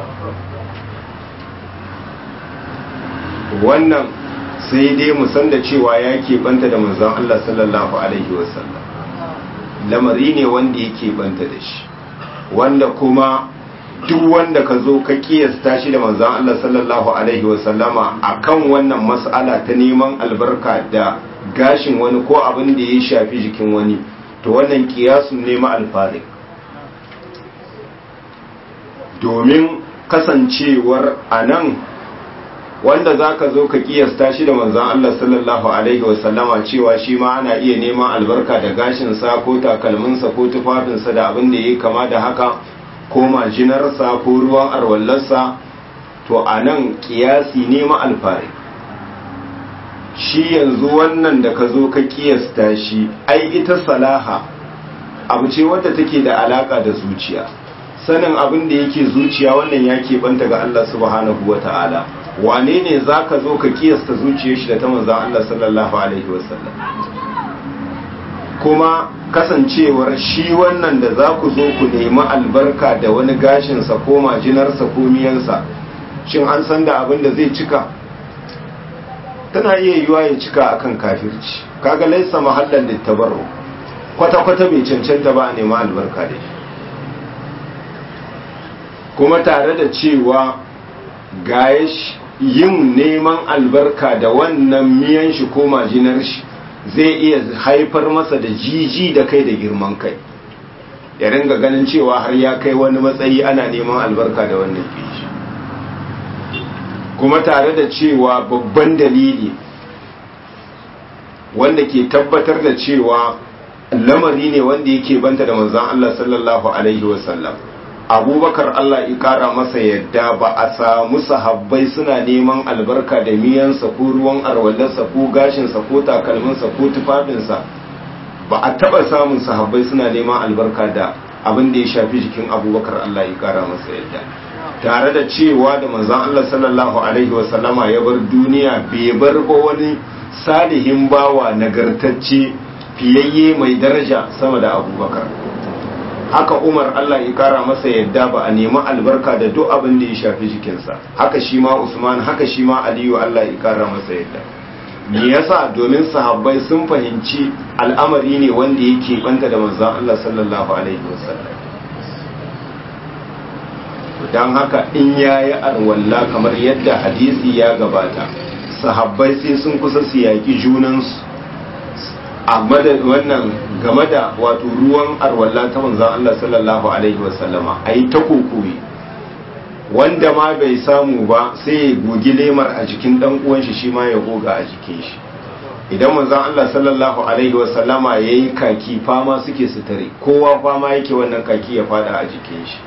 wannan sai dai mu san da cewa ya banta da manzon Allah sallallahu alaihi wasallam lamari ne wanda yake banta da shi wanda kuma duk wanda ka zo ka kiyasta shi da manzon Allah sallallahu alaihi wasallama akan wannan mas'ala ta neman albarka da gashin wani ko abin da ya shafi jikin wani to wannan kiyasun ne ma alfarik domin kasancewar anan wanda za ka zo ka kiyasta shi da manzan Allah sallallahu Alaihi wasallama cewa shi ma ana iya neman albarka da gashinsa ko takalminsa ko tufafinsa da abin da ya kama da haka ko majinarsa ko ruwan arwallarsa to a nan kiyasi nema alfari shi yanzu wannan da ka zo ka kiyasta shi ai ita salaha abu ce wadda take da alaka da zuciya sanin abin da yake zuciya wannan ya keɓanta ga Allah subhanahu wa ta'ala wane ne za ka zo ka kiyasta zuciyar shi da ta manzan Allah sallallahu Alaihi wasallam kuma kasancewar shi wannan da za ku zo ku nemi albarka da wani gashinsa ko majinarsa ko miyansa shin an san da abin da zai cika tana iya yiwa ya cika akan kafirci kaga laisa mahallan littabarru kwata-kwata bai cancanta ba a nemi albarka da shi kuma tare da cewa gaya yin neman albarka da wannan miyan shi ko majinar shi zai iya haifar masa da jiji da kai da girman kai ya ringa ganin cewa har ya kai wani matsayi ana neman albarka da wannan kishi kuma tare da cewa babban dalili wanda ke tabbatar da cewa lamari ne wanda yake banta da manzon Allah sallallahu alaihi wasallam abubakar Allah ya kara masa yadda ba a samu sahabbai suna neman albarka da miyansa ko ruwan arwallarsa ko gashinsa ko takalminsa ko tufafinsa ba a taba samun sahabbai suna neman albarka da abin da ya shafi jikin abubakar Allah ya kara masa yadda tare da cewa da manzon Allah sallallahu alaihi wasallama ya bar duniya bai bar ba wani salihin bawa nagartacce fiyayye mai daraja sama da abubakar haka umar Allah ya kara masa yadda ba a nemi albarka da duk abin da ya shafi jikinsa haka shi ma usman haka shi ma aliyu Allah ya kara masa yadda me yasa domin sahabbai sun fahimci al'amari ne wanda yake banta da manzon Allah sallallahu alaihi wasallam dan haka in yayi arwalla kamar yadda hadisi ya gabata sahabbai sai sun kusa su yaki junansu a wannan game da wato ruwan arwalla ta manzon Allah sallallahu alaihi wasallama ai ta kokoyi wanda ma bai samu ba sai ya gogi lemar a jikin dan uwan shi shi ma ya goga a jikin shi idan manzon Allah sallallahu alaihi wasallama yayi kaki fama suke sutare kowa fama yake wannan kaki ya fada a jikin shi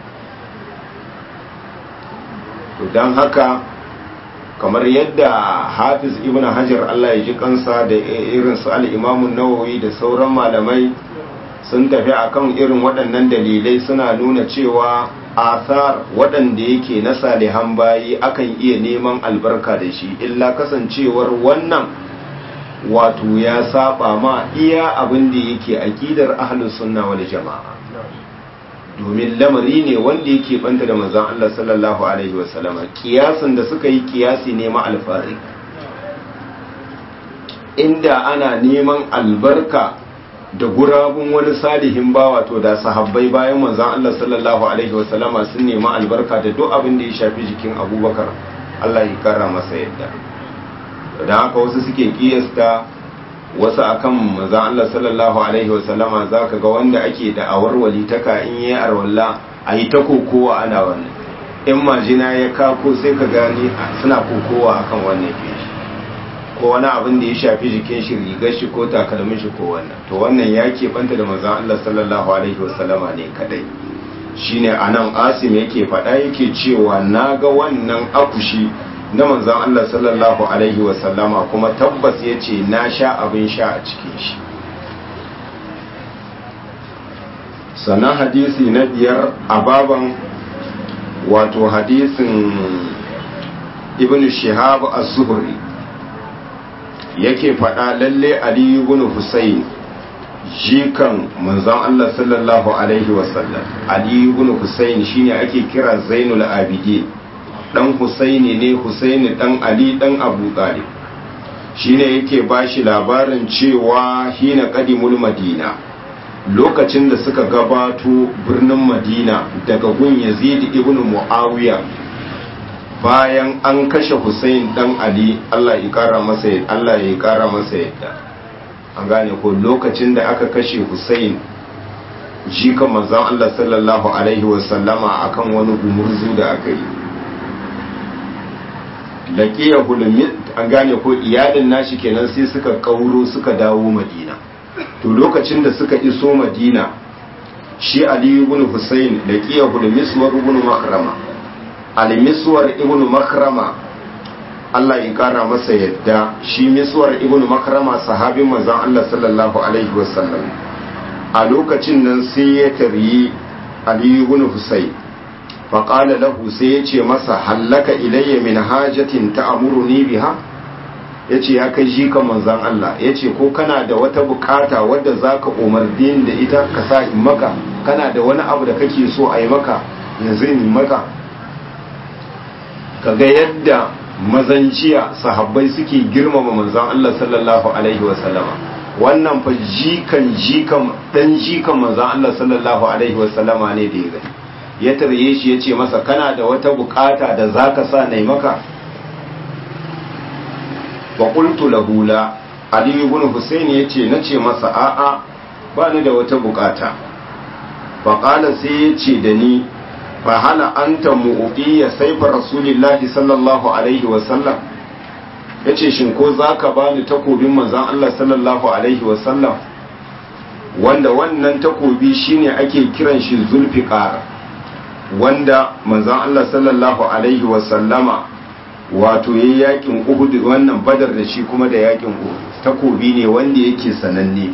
to dan haka kamar yadda hafiz ibn hajar Allah ya ji kansa da irin su al-imamun nawawi da sauran malamai sun tafi akan irin waɗannan dalilai suna nuna cewa asar waɗanda yake na salihan bayi akan iya neman albarka da shi illa kasancewar wannan wato ya saba ma iya abin da yake aqidar ahlus sunna wal jama'a domin lamari ne wanda yake banta da manzon Allah sallallahu alaihi wasallama kiyasin da suka yi kiyasi ne ma alfari inda ana neman albarka da gurabun wani salihin bawa to da sahabbai bayan manzon Allah sallallahu alaihi wasallama sun nemi albarka da duk abin da ya shafi jikin Abubakar Allah ya kara masa yadda da haka wasu suke kiyasta wasu akan manzon Allah sallallahu alaihi wasallama zaka ga wanda ake da awarwali taka in yi arwalla a yi ta kokowa ana wannan in majina ya kako sai ka gani suna kokowa akan wannan feshi ko wani abin da ya shafi jikin shi rigar shi ko takalmin shi ko wannan to wannan ya banta da manzon Allah sallallahu alaihi wasallama ne kadai shine anan Asim yake faɗa yake cewa naga wannan akushi na manzon Allah sallallahu alaihi wasallama kuma tabbas yace na sha abin sha a cikin shi sannan hadisi na biyar a baban wato hadisin ibn shihab az-zuhri yake faɗa lalle Ali ibn Husayn jikan manzon Allah sallallahu alaihi wasallam Ali ibn Husayn shine ake kira Zainul Abidin dan Husaini ne Husaini dan Ali dan Abu Talib shine yake bashi labarin cewa hina qadimul Madina lokacin da suka gabato birnin Madina daga gun Yazid ibn Muawiya bayan an kashe Hussein dan Ali Allah ya kara masa Allah ya kara masa yadda an gane ko lokacin da aka kashe Hussein jika manzon Allah sallallahu alaihi wasallama akan wani gumurzu da aka yi laqiya hulmi an gane ko iyalin nashi kenan sai suka kauro suka dawo Madina to lokacin da suka iso Madina shi Ali ibn Hussein laqiya hulmi suwar ibn Makrama al-miswar ibn makrama Allah ya kara masa yadda shi miswar ibn makrama sahabin manzon Allah sallallahu alaihi wasallam a lokacin nan sai ya taryi Ali ibn Husayn fa qala lahu sai ya ce masa hallaka ilayya min hajatin ta'muruni biha yace ya kai shi kan manzon Allah yace ko kana da wata bukata wadda zaka umarni da ita ka sa in maka kana da wani abu da kake so a yi maka yanzu in maka kaga yadda mazanciya sahabbai suke girmama manzon Allah sallallahu alaihi wasallama wannan fa jikan jikan dan jikan manzon Allah sallallahu alaihi wasallama ne da ya gani ya tarye shi yace masa kana da wata bukata da zaka sa nai maka wa qultu lahu la ali ibn husayn yace nace masa a'a ba ni da wata bukata fa qala sai yace da ni fa hala anta mu'tiya sayfa rasulillahi sallallahu alaihi wa sallam yace shin ko zaka bani takobin manzon Allah sallallahu alaihi wa sallam wanda wannan takobi shine ake kiran shi zulfiqar wanda manzon Allah sallallahu alaihi wa sallama wato yayi yakin Uhud wannan Badar da shi kuma da yakin Uhud takobi ne wanda yake sananne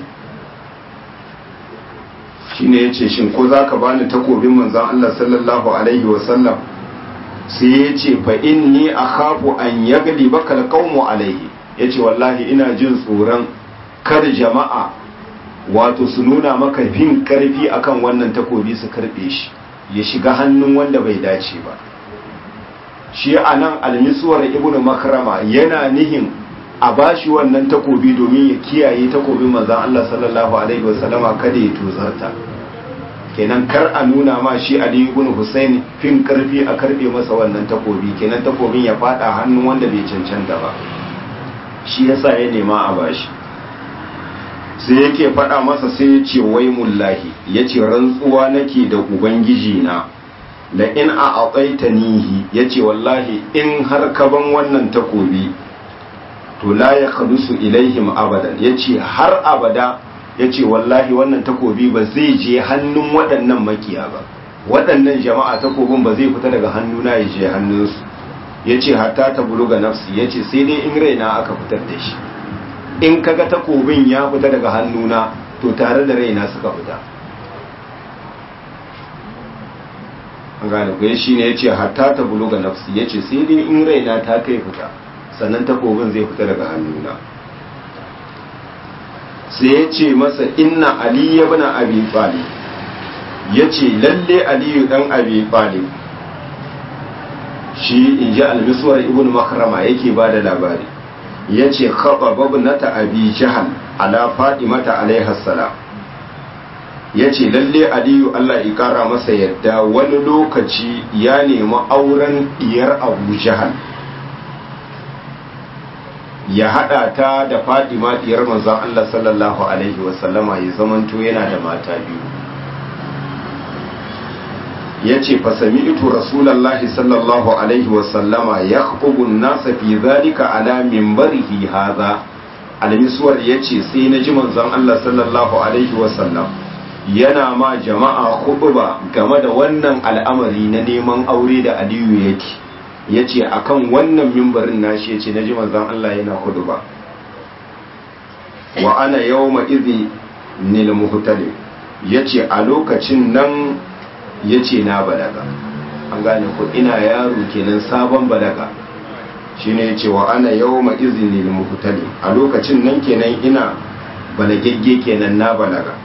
shine yace shin ko zaka bani takobin manzon Allah sallallahu alaihi wa sallam sai yace fa inni akhafu an yagli bakal qaumu alaihi yace wallahi ina jin tsoron kar jama'a wato su nuna maka fin karfi akan wannan takobi su karbe shi ya shiga hannun wanda bai dace ba shi anan almisuwar ibnu makrama yana nihin a bashi wannan takobi domin ya kiyaye takobin manzon Allah sallallahu alaihi wasallama kada ya tozarta kenan kar a nuna ma shi Ali ibn Husayn fin karfi a karbe masa wannan takobi kenan takobin ya fada hannun wanda bai cancanta ba shi yasa ya nema a bashi sai yake fada masa sai ya ce wai mullahi yace rantsuwa nake da ubangiji na la in a aqaitanihi yace wallahi in har ka ban wannan takobi to la ya khadusu ilaihim abadan yace har abada yace wallahi wannan takobi ba zai je hannun waɗannan makiya ba waɗannan jama'a takobin ba zai fita daga hannuna ya je hannunsu yace hatta ta buluga nafsi yace sai dai in raina aka fitar da shi in kaga takobin ya fita daga hannuna to tare da raina suka fita an gane ku shi ne yace hatta ta buluga nafsi yace sai dai in raina ta kai fita sannan takobin zai fita daga hannuna sai ya ce masa inna ali ya bana abi talib ya ce lalle aliyu dan abi talib shi in ji almisuwar ibn makarama yake ba da labari ya ce kaɓa babnata abi jihal ala mata alaihassalam ya ce lalle aliyu allah ya kara masa yadda wani lokaci ya nemi auren diyar abu jihal ya hada ta da Fadima diyar manzon Allah sallallahu alaihi wasallama ya zamanto yana da mata biyu yace fa sami'tu rasulullahi sallallahu alaihi wasallama yakhubu an-nasa fi zalika ala minbarihi hadha al-miswar yace sai na ji manzon Allah sallallahu alaihi wasallam yana ma jama'a khutba game da wannan al'amari na neman aure da Aliyu yake ya ce a kan wannan mimbarin nashi ya ce na ji manzan Allah yana hudu ba wa ana yau ma'izi nil muhtalim ya ce a lokacin nan ya ce na balaga an gane ku ina yaro kenan sabon balaga shi ne ya ce wa ana yau ma'izi nil muhtalim a lokacin nan kenan ina balagegge kenan na balaga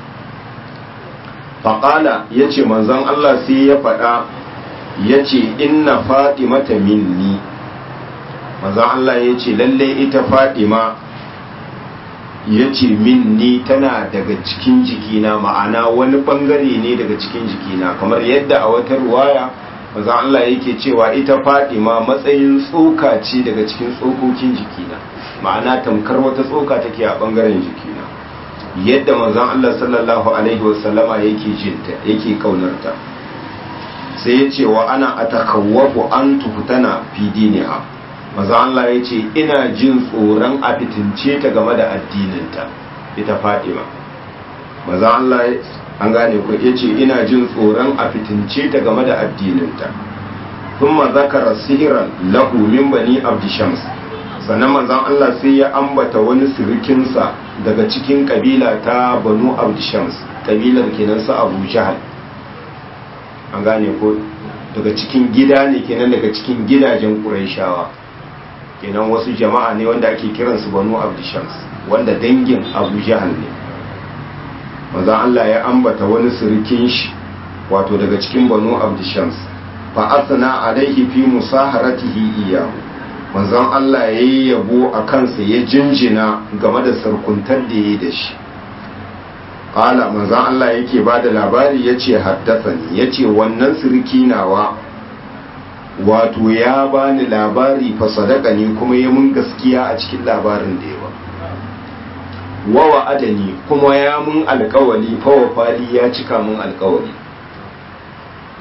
faƙala ya ce manzan Allah sai ya faɗa ya ce inna fatimata minni maza Allah ya ce lalle ita fatima ya ce minni tana daga cikin jikina ma'ana wani bangare ne daga cikin jikina kamar yadda a wata ruwaya maza Allah yake cewa ita fatima matsayin tsoka ce daga cikin tsokokin jikina ma'ana tamkar wata tsoka take a bangaren jikina yadda manzon Allah sallallahu alaihi wasallama yake jinta yake kaunarta sai ya ce wa ana a takawwafu an tuhutana fi diniha maza Allah ya ce ina jin tsoron a fitince ta game da addininta ita Fatima maza Allah an gane ku ya ce ina jin tsoron a fitince ta game da addininta kuma zakara sihiran lahu min bani abdishams sannan manzan Allah sai ya ambata wani sirikinsa daga cikin kabila ta banu abdishams kabilar kenan su abu jahal an gane ko daga cikin gida ne kenan daga cikin gidajen ƙuraishawa kenan wasu jama'a ne wanda ake kiransu banu abdishams wanda dangin abu jahal ne maza Allah ya ambata wani sirikin shi wato daga cikin banu abdishams fa asna alaihi fi musaharatihi iyahu manzon Allah ya yi yabo a kansa ya jinjina game da sarkuntar da ya yi da shi Ƙala manzan Allah yake ba da labari ya ce haddasani ya ce wannan sirki nawa wato ya bani labari fa sadaka ne kuma ya mun gaskiya a cikin labarin da yawa wawa adani kuma ya mun alkawali fa wafali ya cika mun alkawali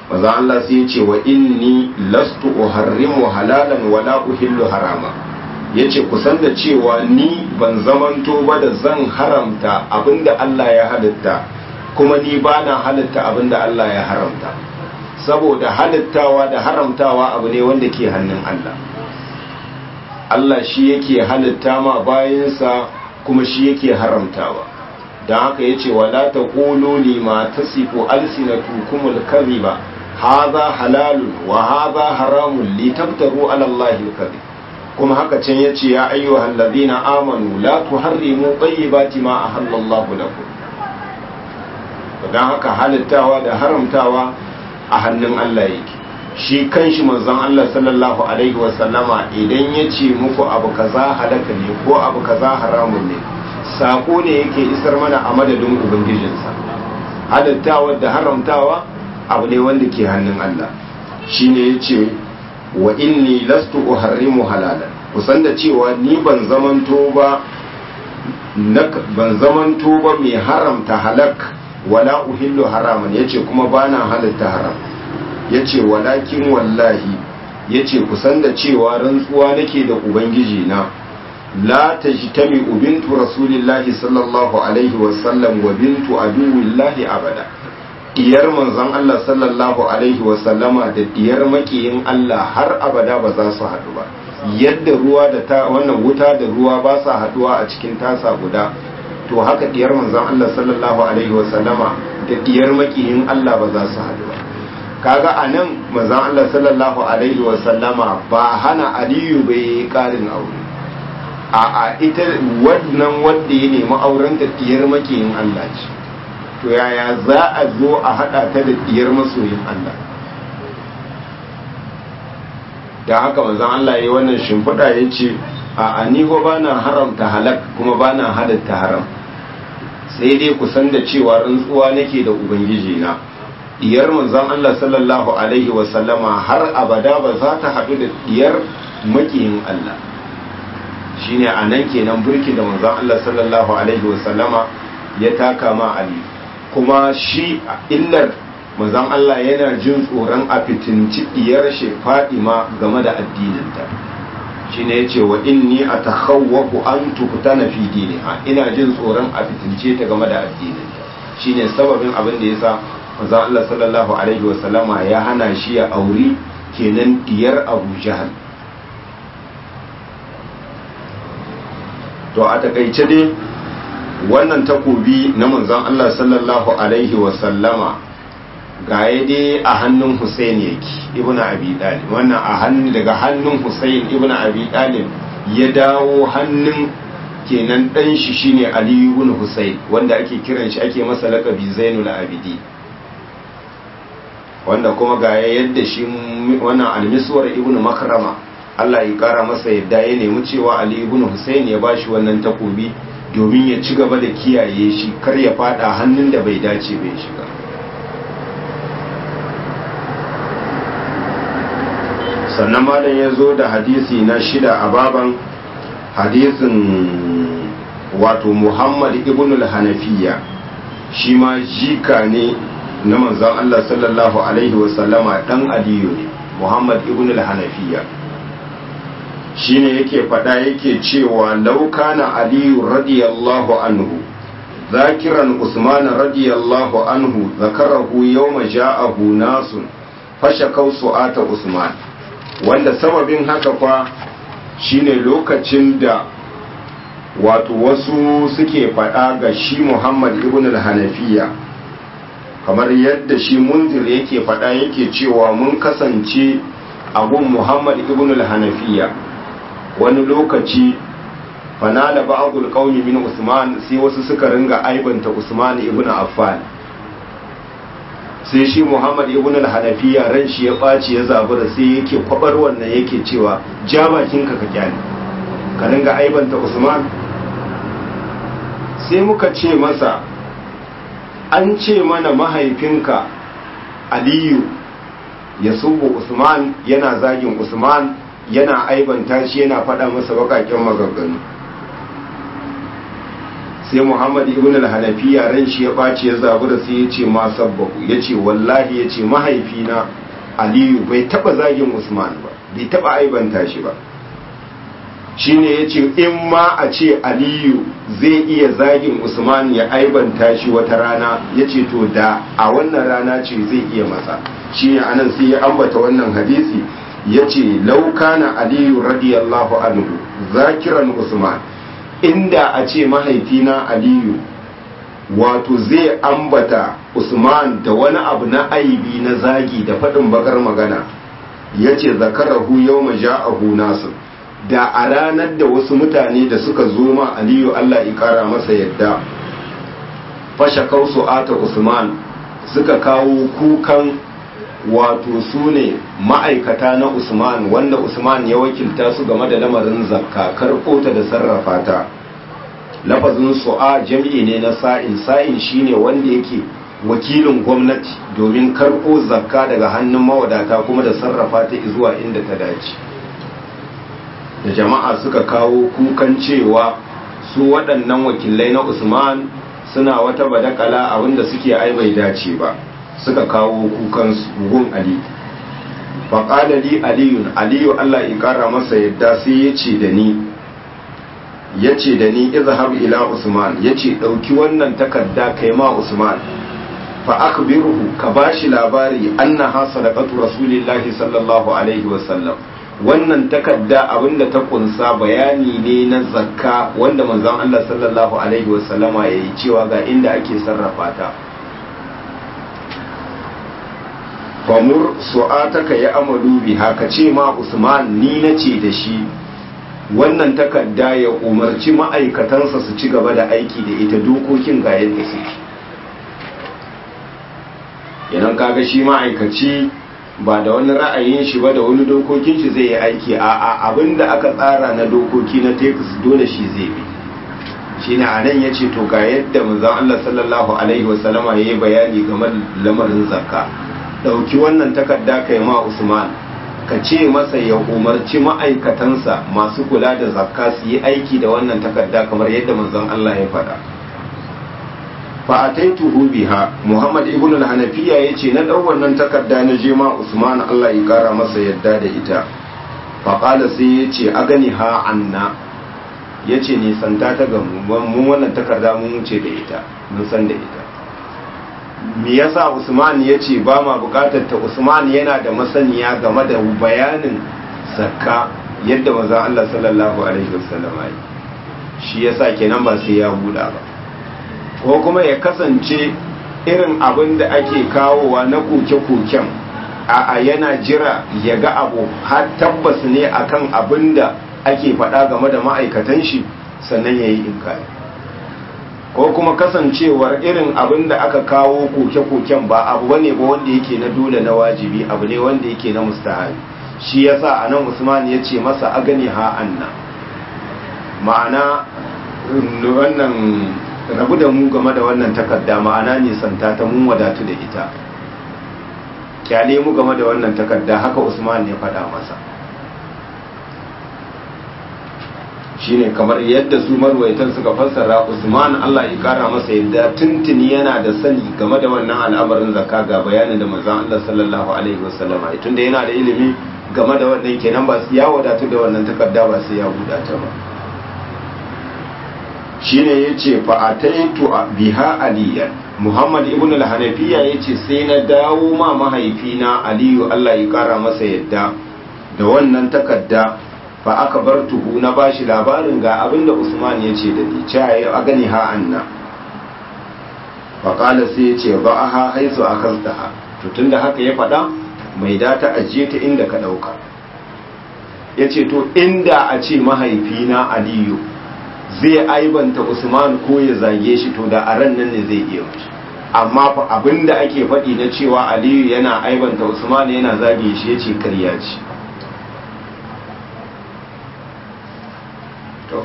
maza Allah sai ya ce wa inni lastu uharrimu halalan wala uhillu harama yace kusan da cewa ni ban zamanto ba da zan haramta abinda Allah ya halitta kuma ni bana halitta abinda Allah ya haramta saboda halittawa da haramtawa abu ne wanda ke hannun Allah Allah shi yake halitta ma bayansa kuma shi yake haramtawa don haka ya ce wala ta ƙolo lima ta sifo alsinatukumul kaziba haza halalun wa haza haramun litabtaru alallahi kazi kuma haka can ya ce ya ayyuhal ladina amanu la tuharrimu tayyibati ma ahallallahu lakum don haka halittawa da haramtawa a hannun Allah yake shi kanshi manzon Allah sallallahu alaihi wasallama idan ya ce muku abu kaza halaka ne ko abu kaza haramun ne sako ne yake isar mana a madadin ubangijinsa halittawa da haramtawa abu ne wanda ke hannun Allah shine ya ce wa inni lastu uharrimu halalan kusan da cewa ni ban zamanto ba ban zamanto ba mai haramta halak wala uhillu haraman yace kuma bana halitta haram yace walakin wallahi yace kusan da cewa rantsuwa nake da ubangiji na la tajtami bintu rasulillahi sallallahu alaihi wa sallam wa bintu aduwillahi abada diyar manzon Allah sallallahu alaihi wa sallama da diyar makiyin Allah har abada ba za su haɗu ba yadda ruwa da ta wannan wuta da ruwa ba sa haɗuwa a cikin tasa guda to haka diyar manzon Allah sallallahu alaihi wa sallama da diyar makiyin Allah ba za su haɗu ba kaga anan manzon Allah sallallahu alaihi wa sallama ba hana Aliyu bai karin aure a a ita wannan wanda ya nemi auren da diyar makiyin Allah ce to yaya za a zo a hada ta da diyar masoyin Allah da haka manzon Allah ya yi wannan shimfiɗa ya ce a ni ko ba na haramta halak kuma ba na halatta haram sai dai ku san da cewa rantsuwa nake da ubangiji na diyar manzon Allah sallallahu alaihi wa sallama har abada ba za ta haɗu da diyar makiyin Allah shine a nan kenan burki da manzon Allah sallallahu alaihi wa sallama ya taka ma Ali kuma shi illar manzon Allah yana jin tsoron a fitinci diyar shi Fadima game da addininta shine yace wa inni atakhawwafu an tuftana fi diniha ina jin tsoron a fitince ta game da addininta shine sababin abin da yasa manzon Allah sallallahu alaihi wa sallama ya hana shi ya auri kenan diyar Abu Jahal to a takaice dai wannan takobi na manzon Allah sallallahu alaihi wa sallama ga dai a hannun Hussein yake ibnu Abi Talib wannan a hannun daga hannun Hussein ibnu Abi Talib ya dawo hannun kenan dan shi shine Ali ibn Hussein wanda ake kiran shi ake masa laqabi Zainul Abidi wanda kuma ga yadda shi wannan al-Miswar ibnu Makrama Allah ya kara masa yadda ya nemi cewa Ali ibn Hussein ya bashi wannan takobi domin ya ci gaba da kiyaye shi kar ya fada hannun da bai dace bai shiga sannan malam ya zo da hadisi na shida a baban hadisin wato Muhammad ibn al-Hanafiya shi ma jika ne na manzon Allah sallallahu alaihi wasallama dan Aliyu ne Muhammad ibn al-Hanafiya shine yake faɗa yake cewa laukana aliyu radiyallahu anhu zakiran usman radiyallahu anhu zakarahu yawma ja'ahu nasun fashakau su'ata usman wanda sababin haka fa shine lokacin da wato wasu suke faɗa ga shi muhammad ibn al-hanafiya kamar yadda shi munzir yake faɗa yake cewa mun kasance abun muhammad ibn al-hanafiya wani lokaci fanala ba'dul qaumi min Usman sai wasu suka ringa aibanta Usman ibn Affan sai shi Muhammad ibn al-Hanafiya ran shi ya baci ya zabura sai yake kwabar wannan yake cewa ja bakin ka ka kyale ka ringa aibanta Usman sai muka ce masa an ce mana mahaifinka Aliyu ya subu Usman yana zagin Usman yana aibanta shi yana faɗa masa baƙaƙen maganganu sai muhammad ibn al-hanafiya ran shi ya ɓaci ya zabura sai ya ce ma sabbahu ya ce wallahi ya ce mahaifina aliyu bai taɓa zagin usman ba bai taɓa aibanta shi ba shine ya ce in ma a ce aliyu zai iya zagin usman ya aibanta shi wata rana ya ce to da a wannan rana ce zai iya masa shi ne anan sai ya ambata wannan hadisi ya ce laukana aliyu radiyallahu anhu zakiran usman inda a ce mahaifina aliyu wato zai ambata usman da wani abu na aibi na zagi da faɗin bakar magana ya ce zakarahu yau ja'ahu nasu da a ranar da wasu mutane da suka zo ma aliyu allah ya kara masa yadda fashe kausu ata usman suka kawo kukan wato su ne ma'aikata na usman wanda usman ya wakilta su game da lamarin zakka karɓo ta da sarrafa ta lafazin su'a jam'i ne na sa'in sa'in shine wanda yake wakilin gwamnati domin karɓo zakka daga hannun mawadata kuma da sarrafa ta zuwa inda ta dace da jama'a suka kawo kukan cewa su waɗannan wakilai na usman suna wata badakala abinda suke ai bai dace ba suka kawo kukan gun ali faƙadali aliyun aliyu allah ya ƙara masa yadda sai ya ce da ni ya ce da ni izhab ila usman ya ce ɗauki wannan takarda kai ma usman fa akbirhu ka bashi labari annaha sadaqatu rasulillahi sallallahu alaihi wasallam wannan takarda abinda ta kunsa bayani ne na zakka wanda manzon Allah sallallahu alaihi wasallama yayi cewa ga inda ake sarrafa ta famur su'ataka ya amalu biha ka ce ma Usman ni nace da shi wannan takarda ya umarci ma'aikatansa su ci gaba da aiki da ita dokokin ga yadda suke idan kaga shi ma'aikaci ba da wani ra'ayin shi ba da wani dokokin shi zai yi aiki a a abinda aka tsara na dokoki na tekus dole shi zai bi shine a nan ya ce to ga yadda manzon Allah sallallahu alaihi wasallama ya yi bayani game da lamarin zakka ɗauki wannan takarda kai ma Usman ka ce masa ya umarci ma'aikatansa masu kula da zakka su yi aiki da wannan takarda kamar yadda manzon Allah ya faɗa fa ataituhu biha Muhammad ibn al-Hanafiya yace na dau wannan takarda na je ma Usman Allah ya kara masa yadda da ita fa qala sai yace agani ha anna yace ni santa ta ga mu wannan takarda mun wuce da ita mun san da ita me yasa Usman yace ba ma bukatar ta Usman yana da masaniya game da bayanin zakka yadda manzon Allah sallallahu alaihi wasallam ya shi yasa kenan ba sai ya buɗa ba ko kuma ya kasance irin abin da ake kawowa na koke-koken a yana jira ya ga abu har tabbas ne akan abin da ake faɗa game da ma'aikatan shi sannan ya yi inkari ko kuma kasancewar irin abin da aka kawo koke-koken ba abu bane ba wanda yake na dole na wajibi abu ne wanda yake na mustahabi shi yasa anan Usman ya ce masa agani ha anna ma'ana wannan rabu da mu game da wannan takarda ma'ana nisanta ta mun wadatu da ita kyale mu game da wannan takarda haka usman ne faɗa masa shine kamar yadda su marwaitan suka fassara usman allah ya kara masa yadda tuntuni yana da sani game da wannan al'amarin zakka ga bayanin da manzon allah sallallahu alaihi wasallam tunda yana da ilimi game da wannan kenan ba ya wadatu da wannan takarda ba sai ya buɗa ta ba shine yace fa ataitu biha aliyan muhammad ibn al-hanafiya yace sai na dawo ma mahaifina aliyu Allah ya kara masa yadda da wannan takarda fa aka bar tuhu na bashi labarin ga abinda usman yace da ni cewa ya gani ha anna fa qala sai yace ba'aha haisu akaltaha to tunda haka ya faɗa mai da ta ajiye ta inda ka dauka yace to inda a ce mahaifina aliyu zai aibanta Usman ko ya zage shi to da a ran nan ne zai iya wuce amma fa abinda ake faɗi na cewa Aliyu yana aibanta Usman yana zage shi yace karya ce to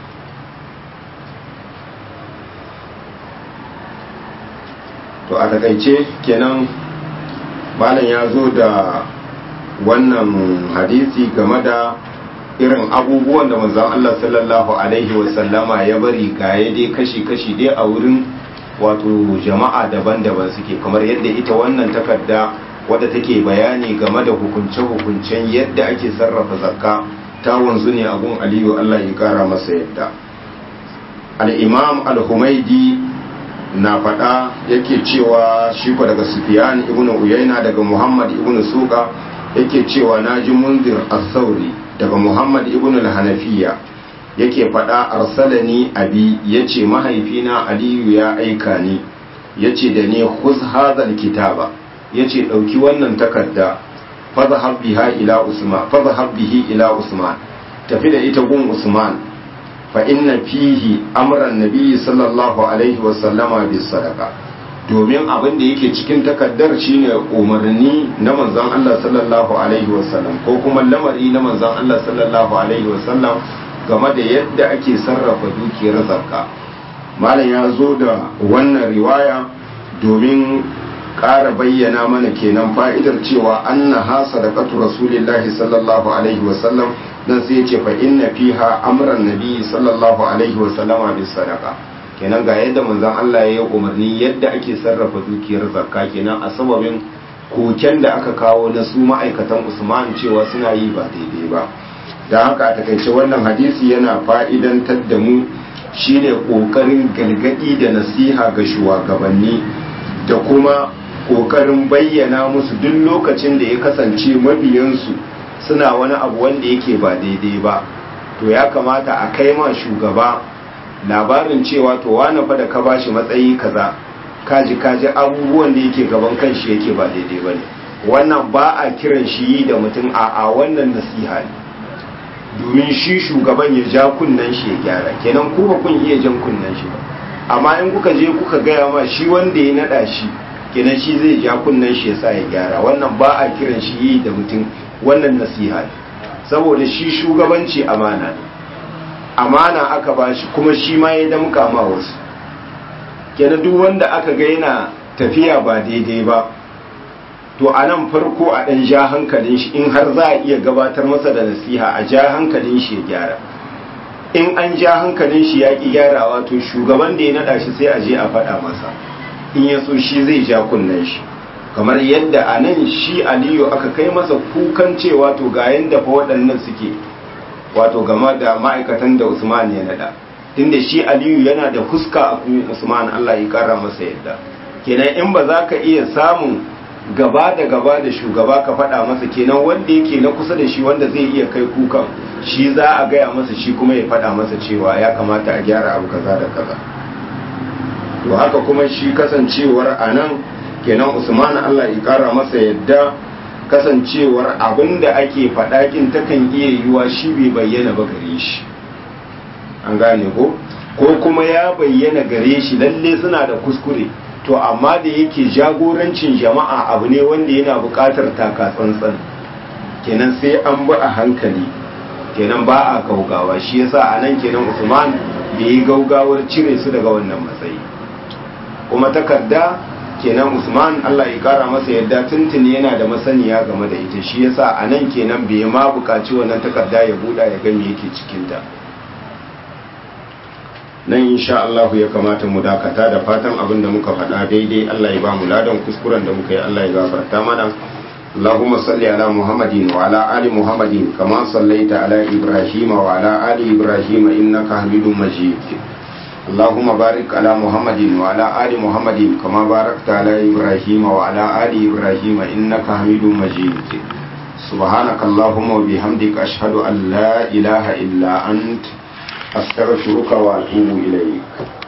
to a takaice kenan malam ya zo da wannan hadisi game da irin abubuwan da manzon Allah sallallahu alaihi wasallama ya bari gaye dai kashi-kashi dai a wurin wato jama'a daban-daban suke kamar yadda ita wannan takarda wadda take bayani game da hukunce-hukuncen yadda ake sarrafa zakka ta wanzu ne abun aliyu Allah ya kara masa yadda al-imam al-humaidi na faɗa yake cewa shi ko daga Sufyan ibn Uyayna daga Muhammad ibn Suqa yake cewa naji Munzir as-Sauri daga Muhammad ibn al-Hanafiya yake faɗa arsalani abi yace mahaifina Aliyu ya aika ni yace da ni khuz hadhal kitaba yace dauki wannan takarda fadhhab biha ila Usman fadhhab bihi ila Usman tafi da ita gun Usman fa inna fihi amran nabiyyi sallallahu alaihi wa sallama bis sadaqa domin abin da yake cikin takaddar shine umarni na manzon Allah sallallahu alaihi wa sallam ko kuma lamari na manzon Allah sallallahu alaihi wa sallam game da yadda ake sarrafa dukiyar zakka malam ya zo da wannan riwaya domin ƙara bayyana mana kenan fa'idar cewa annaha sadaqatu rasulillahi sallallahu alaihi wa sallam dan sai ce fa inna fiha amran nabi sallallahu alaihi wa sallama bis sadaqa kenan ga yadda manzon Allah ya yi umarni yadda ake sarrafa dukiyar zakka kenan a sababin koken da aka kawo na su ma'aikatan Usman cewa suna yi ba daidai ba dan haka a takaice wannan hadisi yana fa'idantar da mu shine kokarin galgadi da nasiha ga shugabanni da kuma kokarin bayyana musu duk lokacin da ya kasance mabiyansu suna wani abu wanda yake ba daidai ba to ya kamata a kai ma shugaba labarin cewa to wani fa da ka bashi matsayi kaza kaji kaji abubuwan da yake gaban kanshi yake ba daidai ba ne wannan ba a kiran shi yi da mutum a a wannan nasiha ne domin shi shugaban ya ja kunnen shi ya gyara kenan ku ba kun iya jan kunnen shi ba amma in kuka je kuka gaya ma shi wanda ya nada shi kenan shi zai ja kunnen shi ya sa ya gyara wannan ba a kiran shi yi da mutum wannan nasiha ne saboda shi shugabanci amana ne amana aka ba shi kuma shi ma ya damka ma wasu kenan duk wanda aka ga yana tafiya ba daidai ba to a nan farko a ɗan ja hankalin shi in har za a iya gabatar masa da nasiha a ja hankalin shi ya gyara in an ja hankalin shi ya ƙi gyarawa to shugaban da ya naɗa shi sai a je a faɗa masa in ya so shi zai ja kunnen shi kamar yadda a nan shi aliyu aka kai masa kukan cewa to ga yadda fa waɗannan suke wato game da ma'aikatan da usman ya naɗa tunda shi aliyu yana da fuska a kuma usman allah ya kara masa yadda kenan in ba za ka iya samun gaba da gaba da shugaba ka faɗa masa kenan wanda yake na kusa da shi wanda zai iya kai kukan shi za a gaya masa shi kuma ya faɗa masa cewa ya kamata a gyara abu kaza da kaza to haka kuma shi kasancewar a nan kenan usman allah ya kara masa yadda kasancewar abin da ake faɗakin takan iya yiwa shi bai bayyana ba gare shi an gane ko ko kuma ya bayyana gare shi lalle suna da kuskure to amma da yake jagorancin jama'a abu ne wanda yana buƙatar taka tsantsan kenan sai an bi a hankali kenan ba a gaugawa shi yasa a nan kenan usman da yi gaugawar cire su daga wannan matsayi kuma takarda kenan usman allah ya kara masa yadda tuntuni yana da masaniya game da ita shi yasa a nan kenan bai ma buƙaci wannan takarda ya buɗa ya ga me yake cikinta nan insha Allah ya kamata mu dakata da fatan abin da muka faɗa daidai Allah ya ba mu ladan kuskuren da muka yi Allah ya gafarta mana اللهم صل على محمد وعلى آل محمد كما صليت على إبراهيم وعلى آل إبراهيم إنك حميد مجيد اللهم بارك على محمد وعلى آل محمد كما باركت على إبراهيم وعلى آل إبراهيم إنك حميد مجيد سبحانك اللهم وبحمدك أشهد أن لا إله إلا أنت أستغفرك وأتوب إليك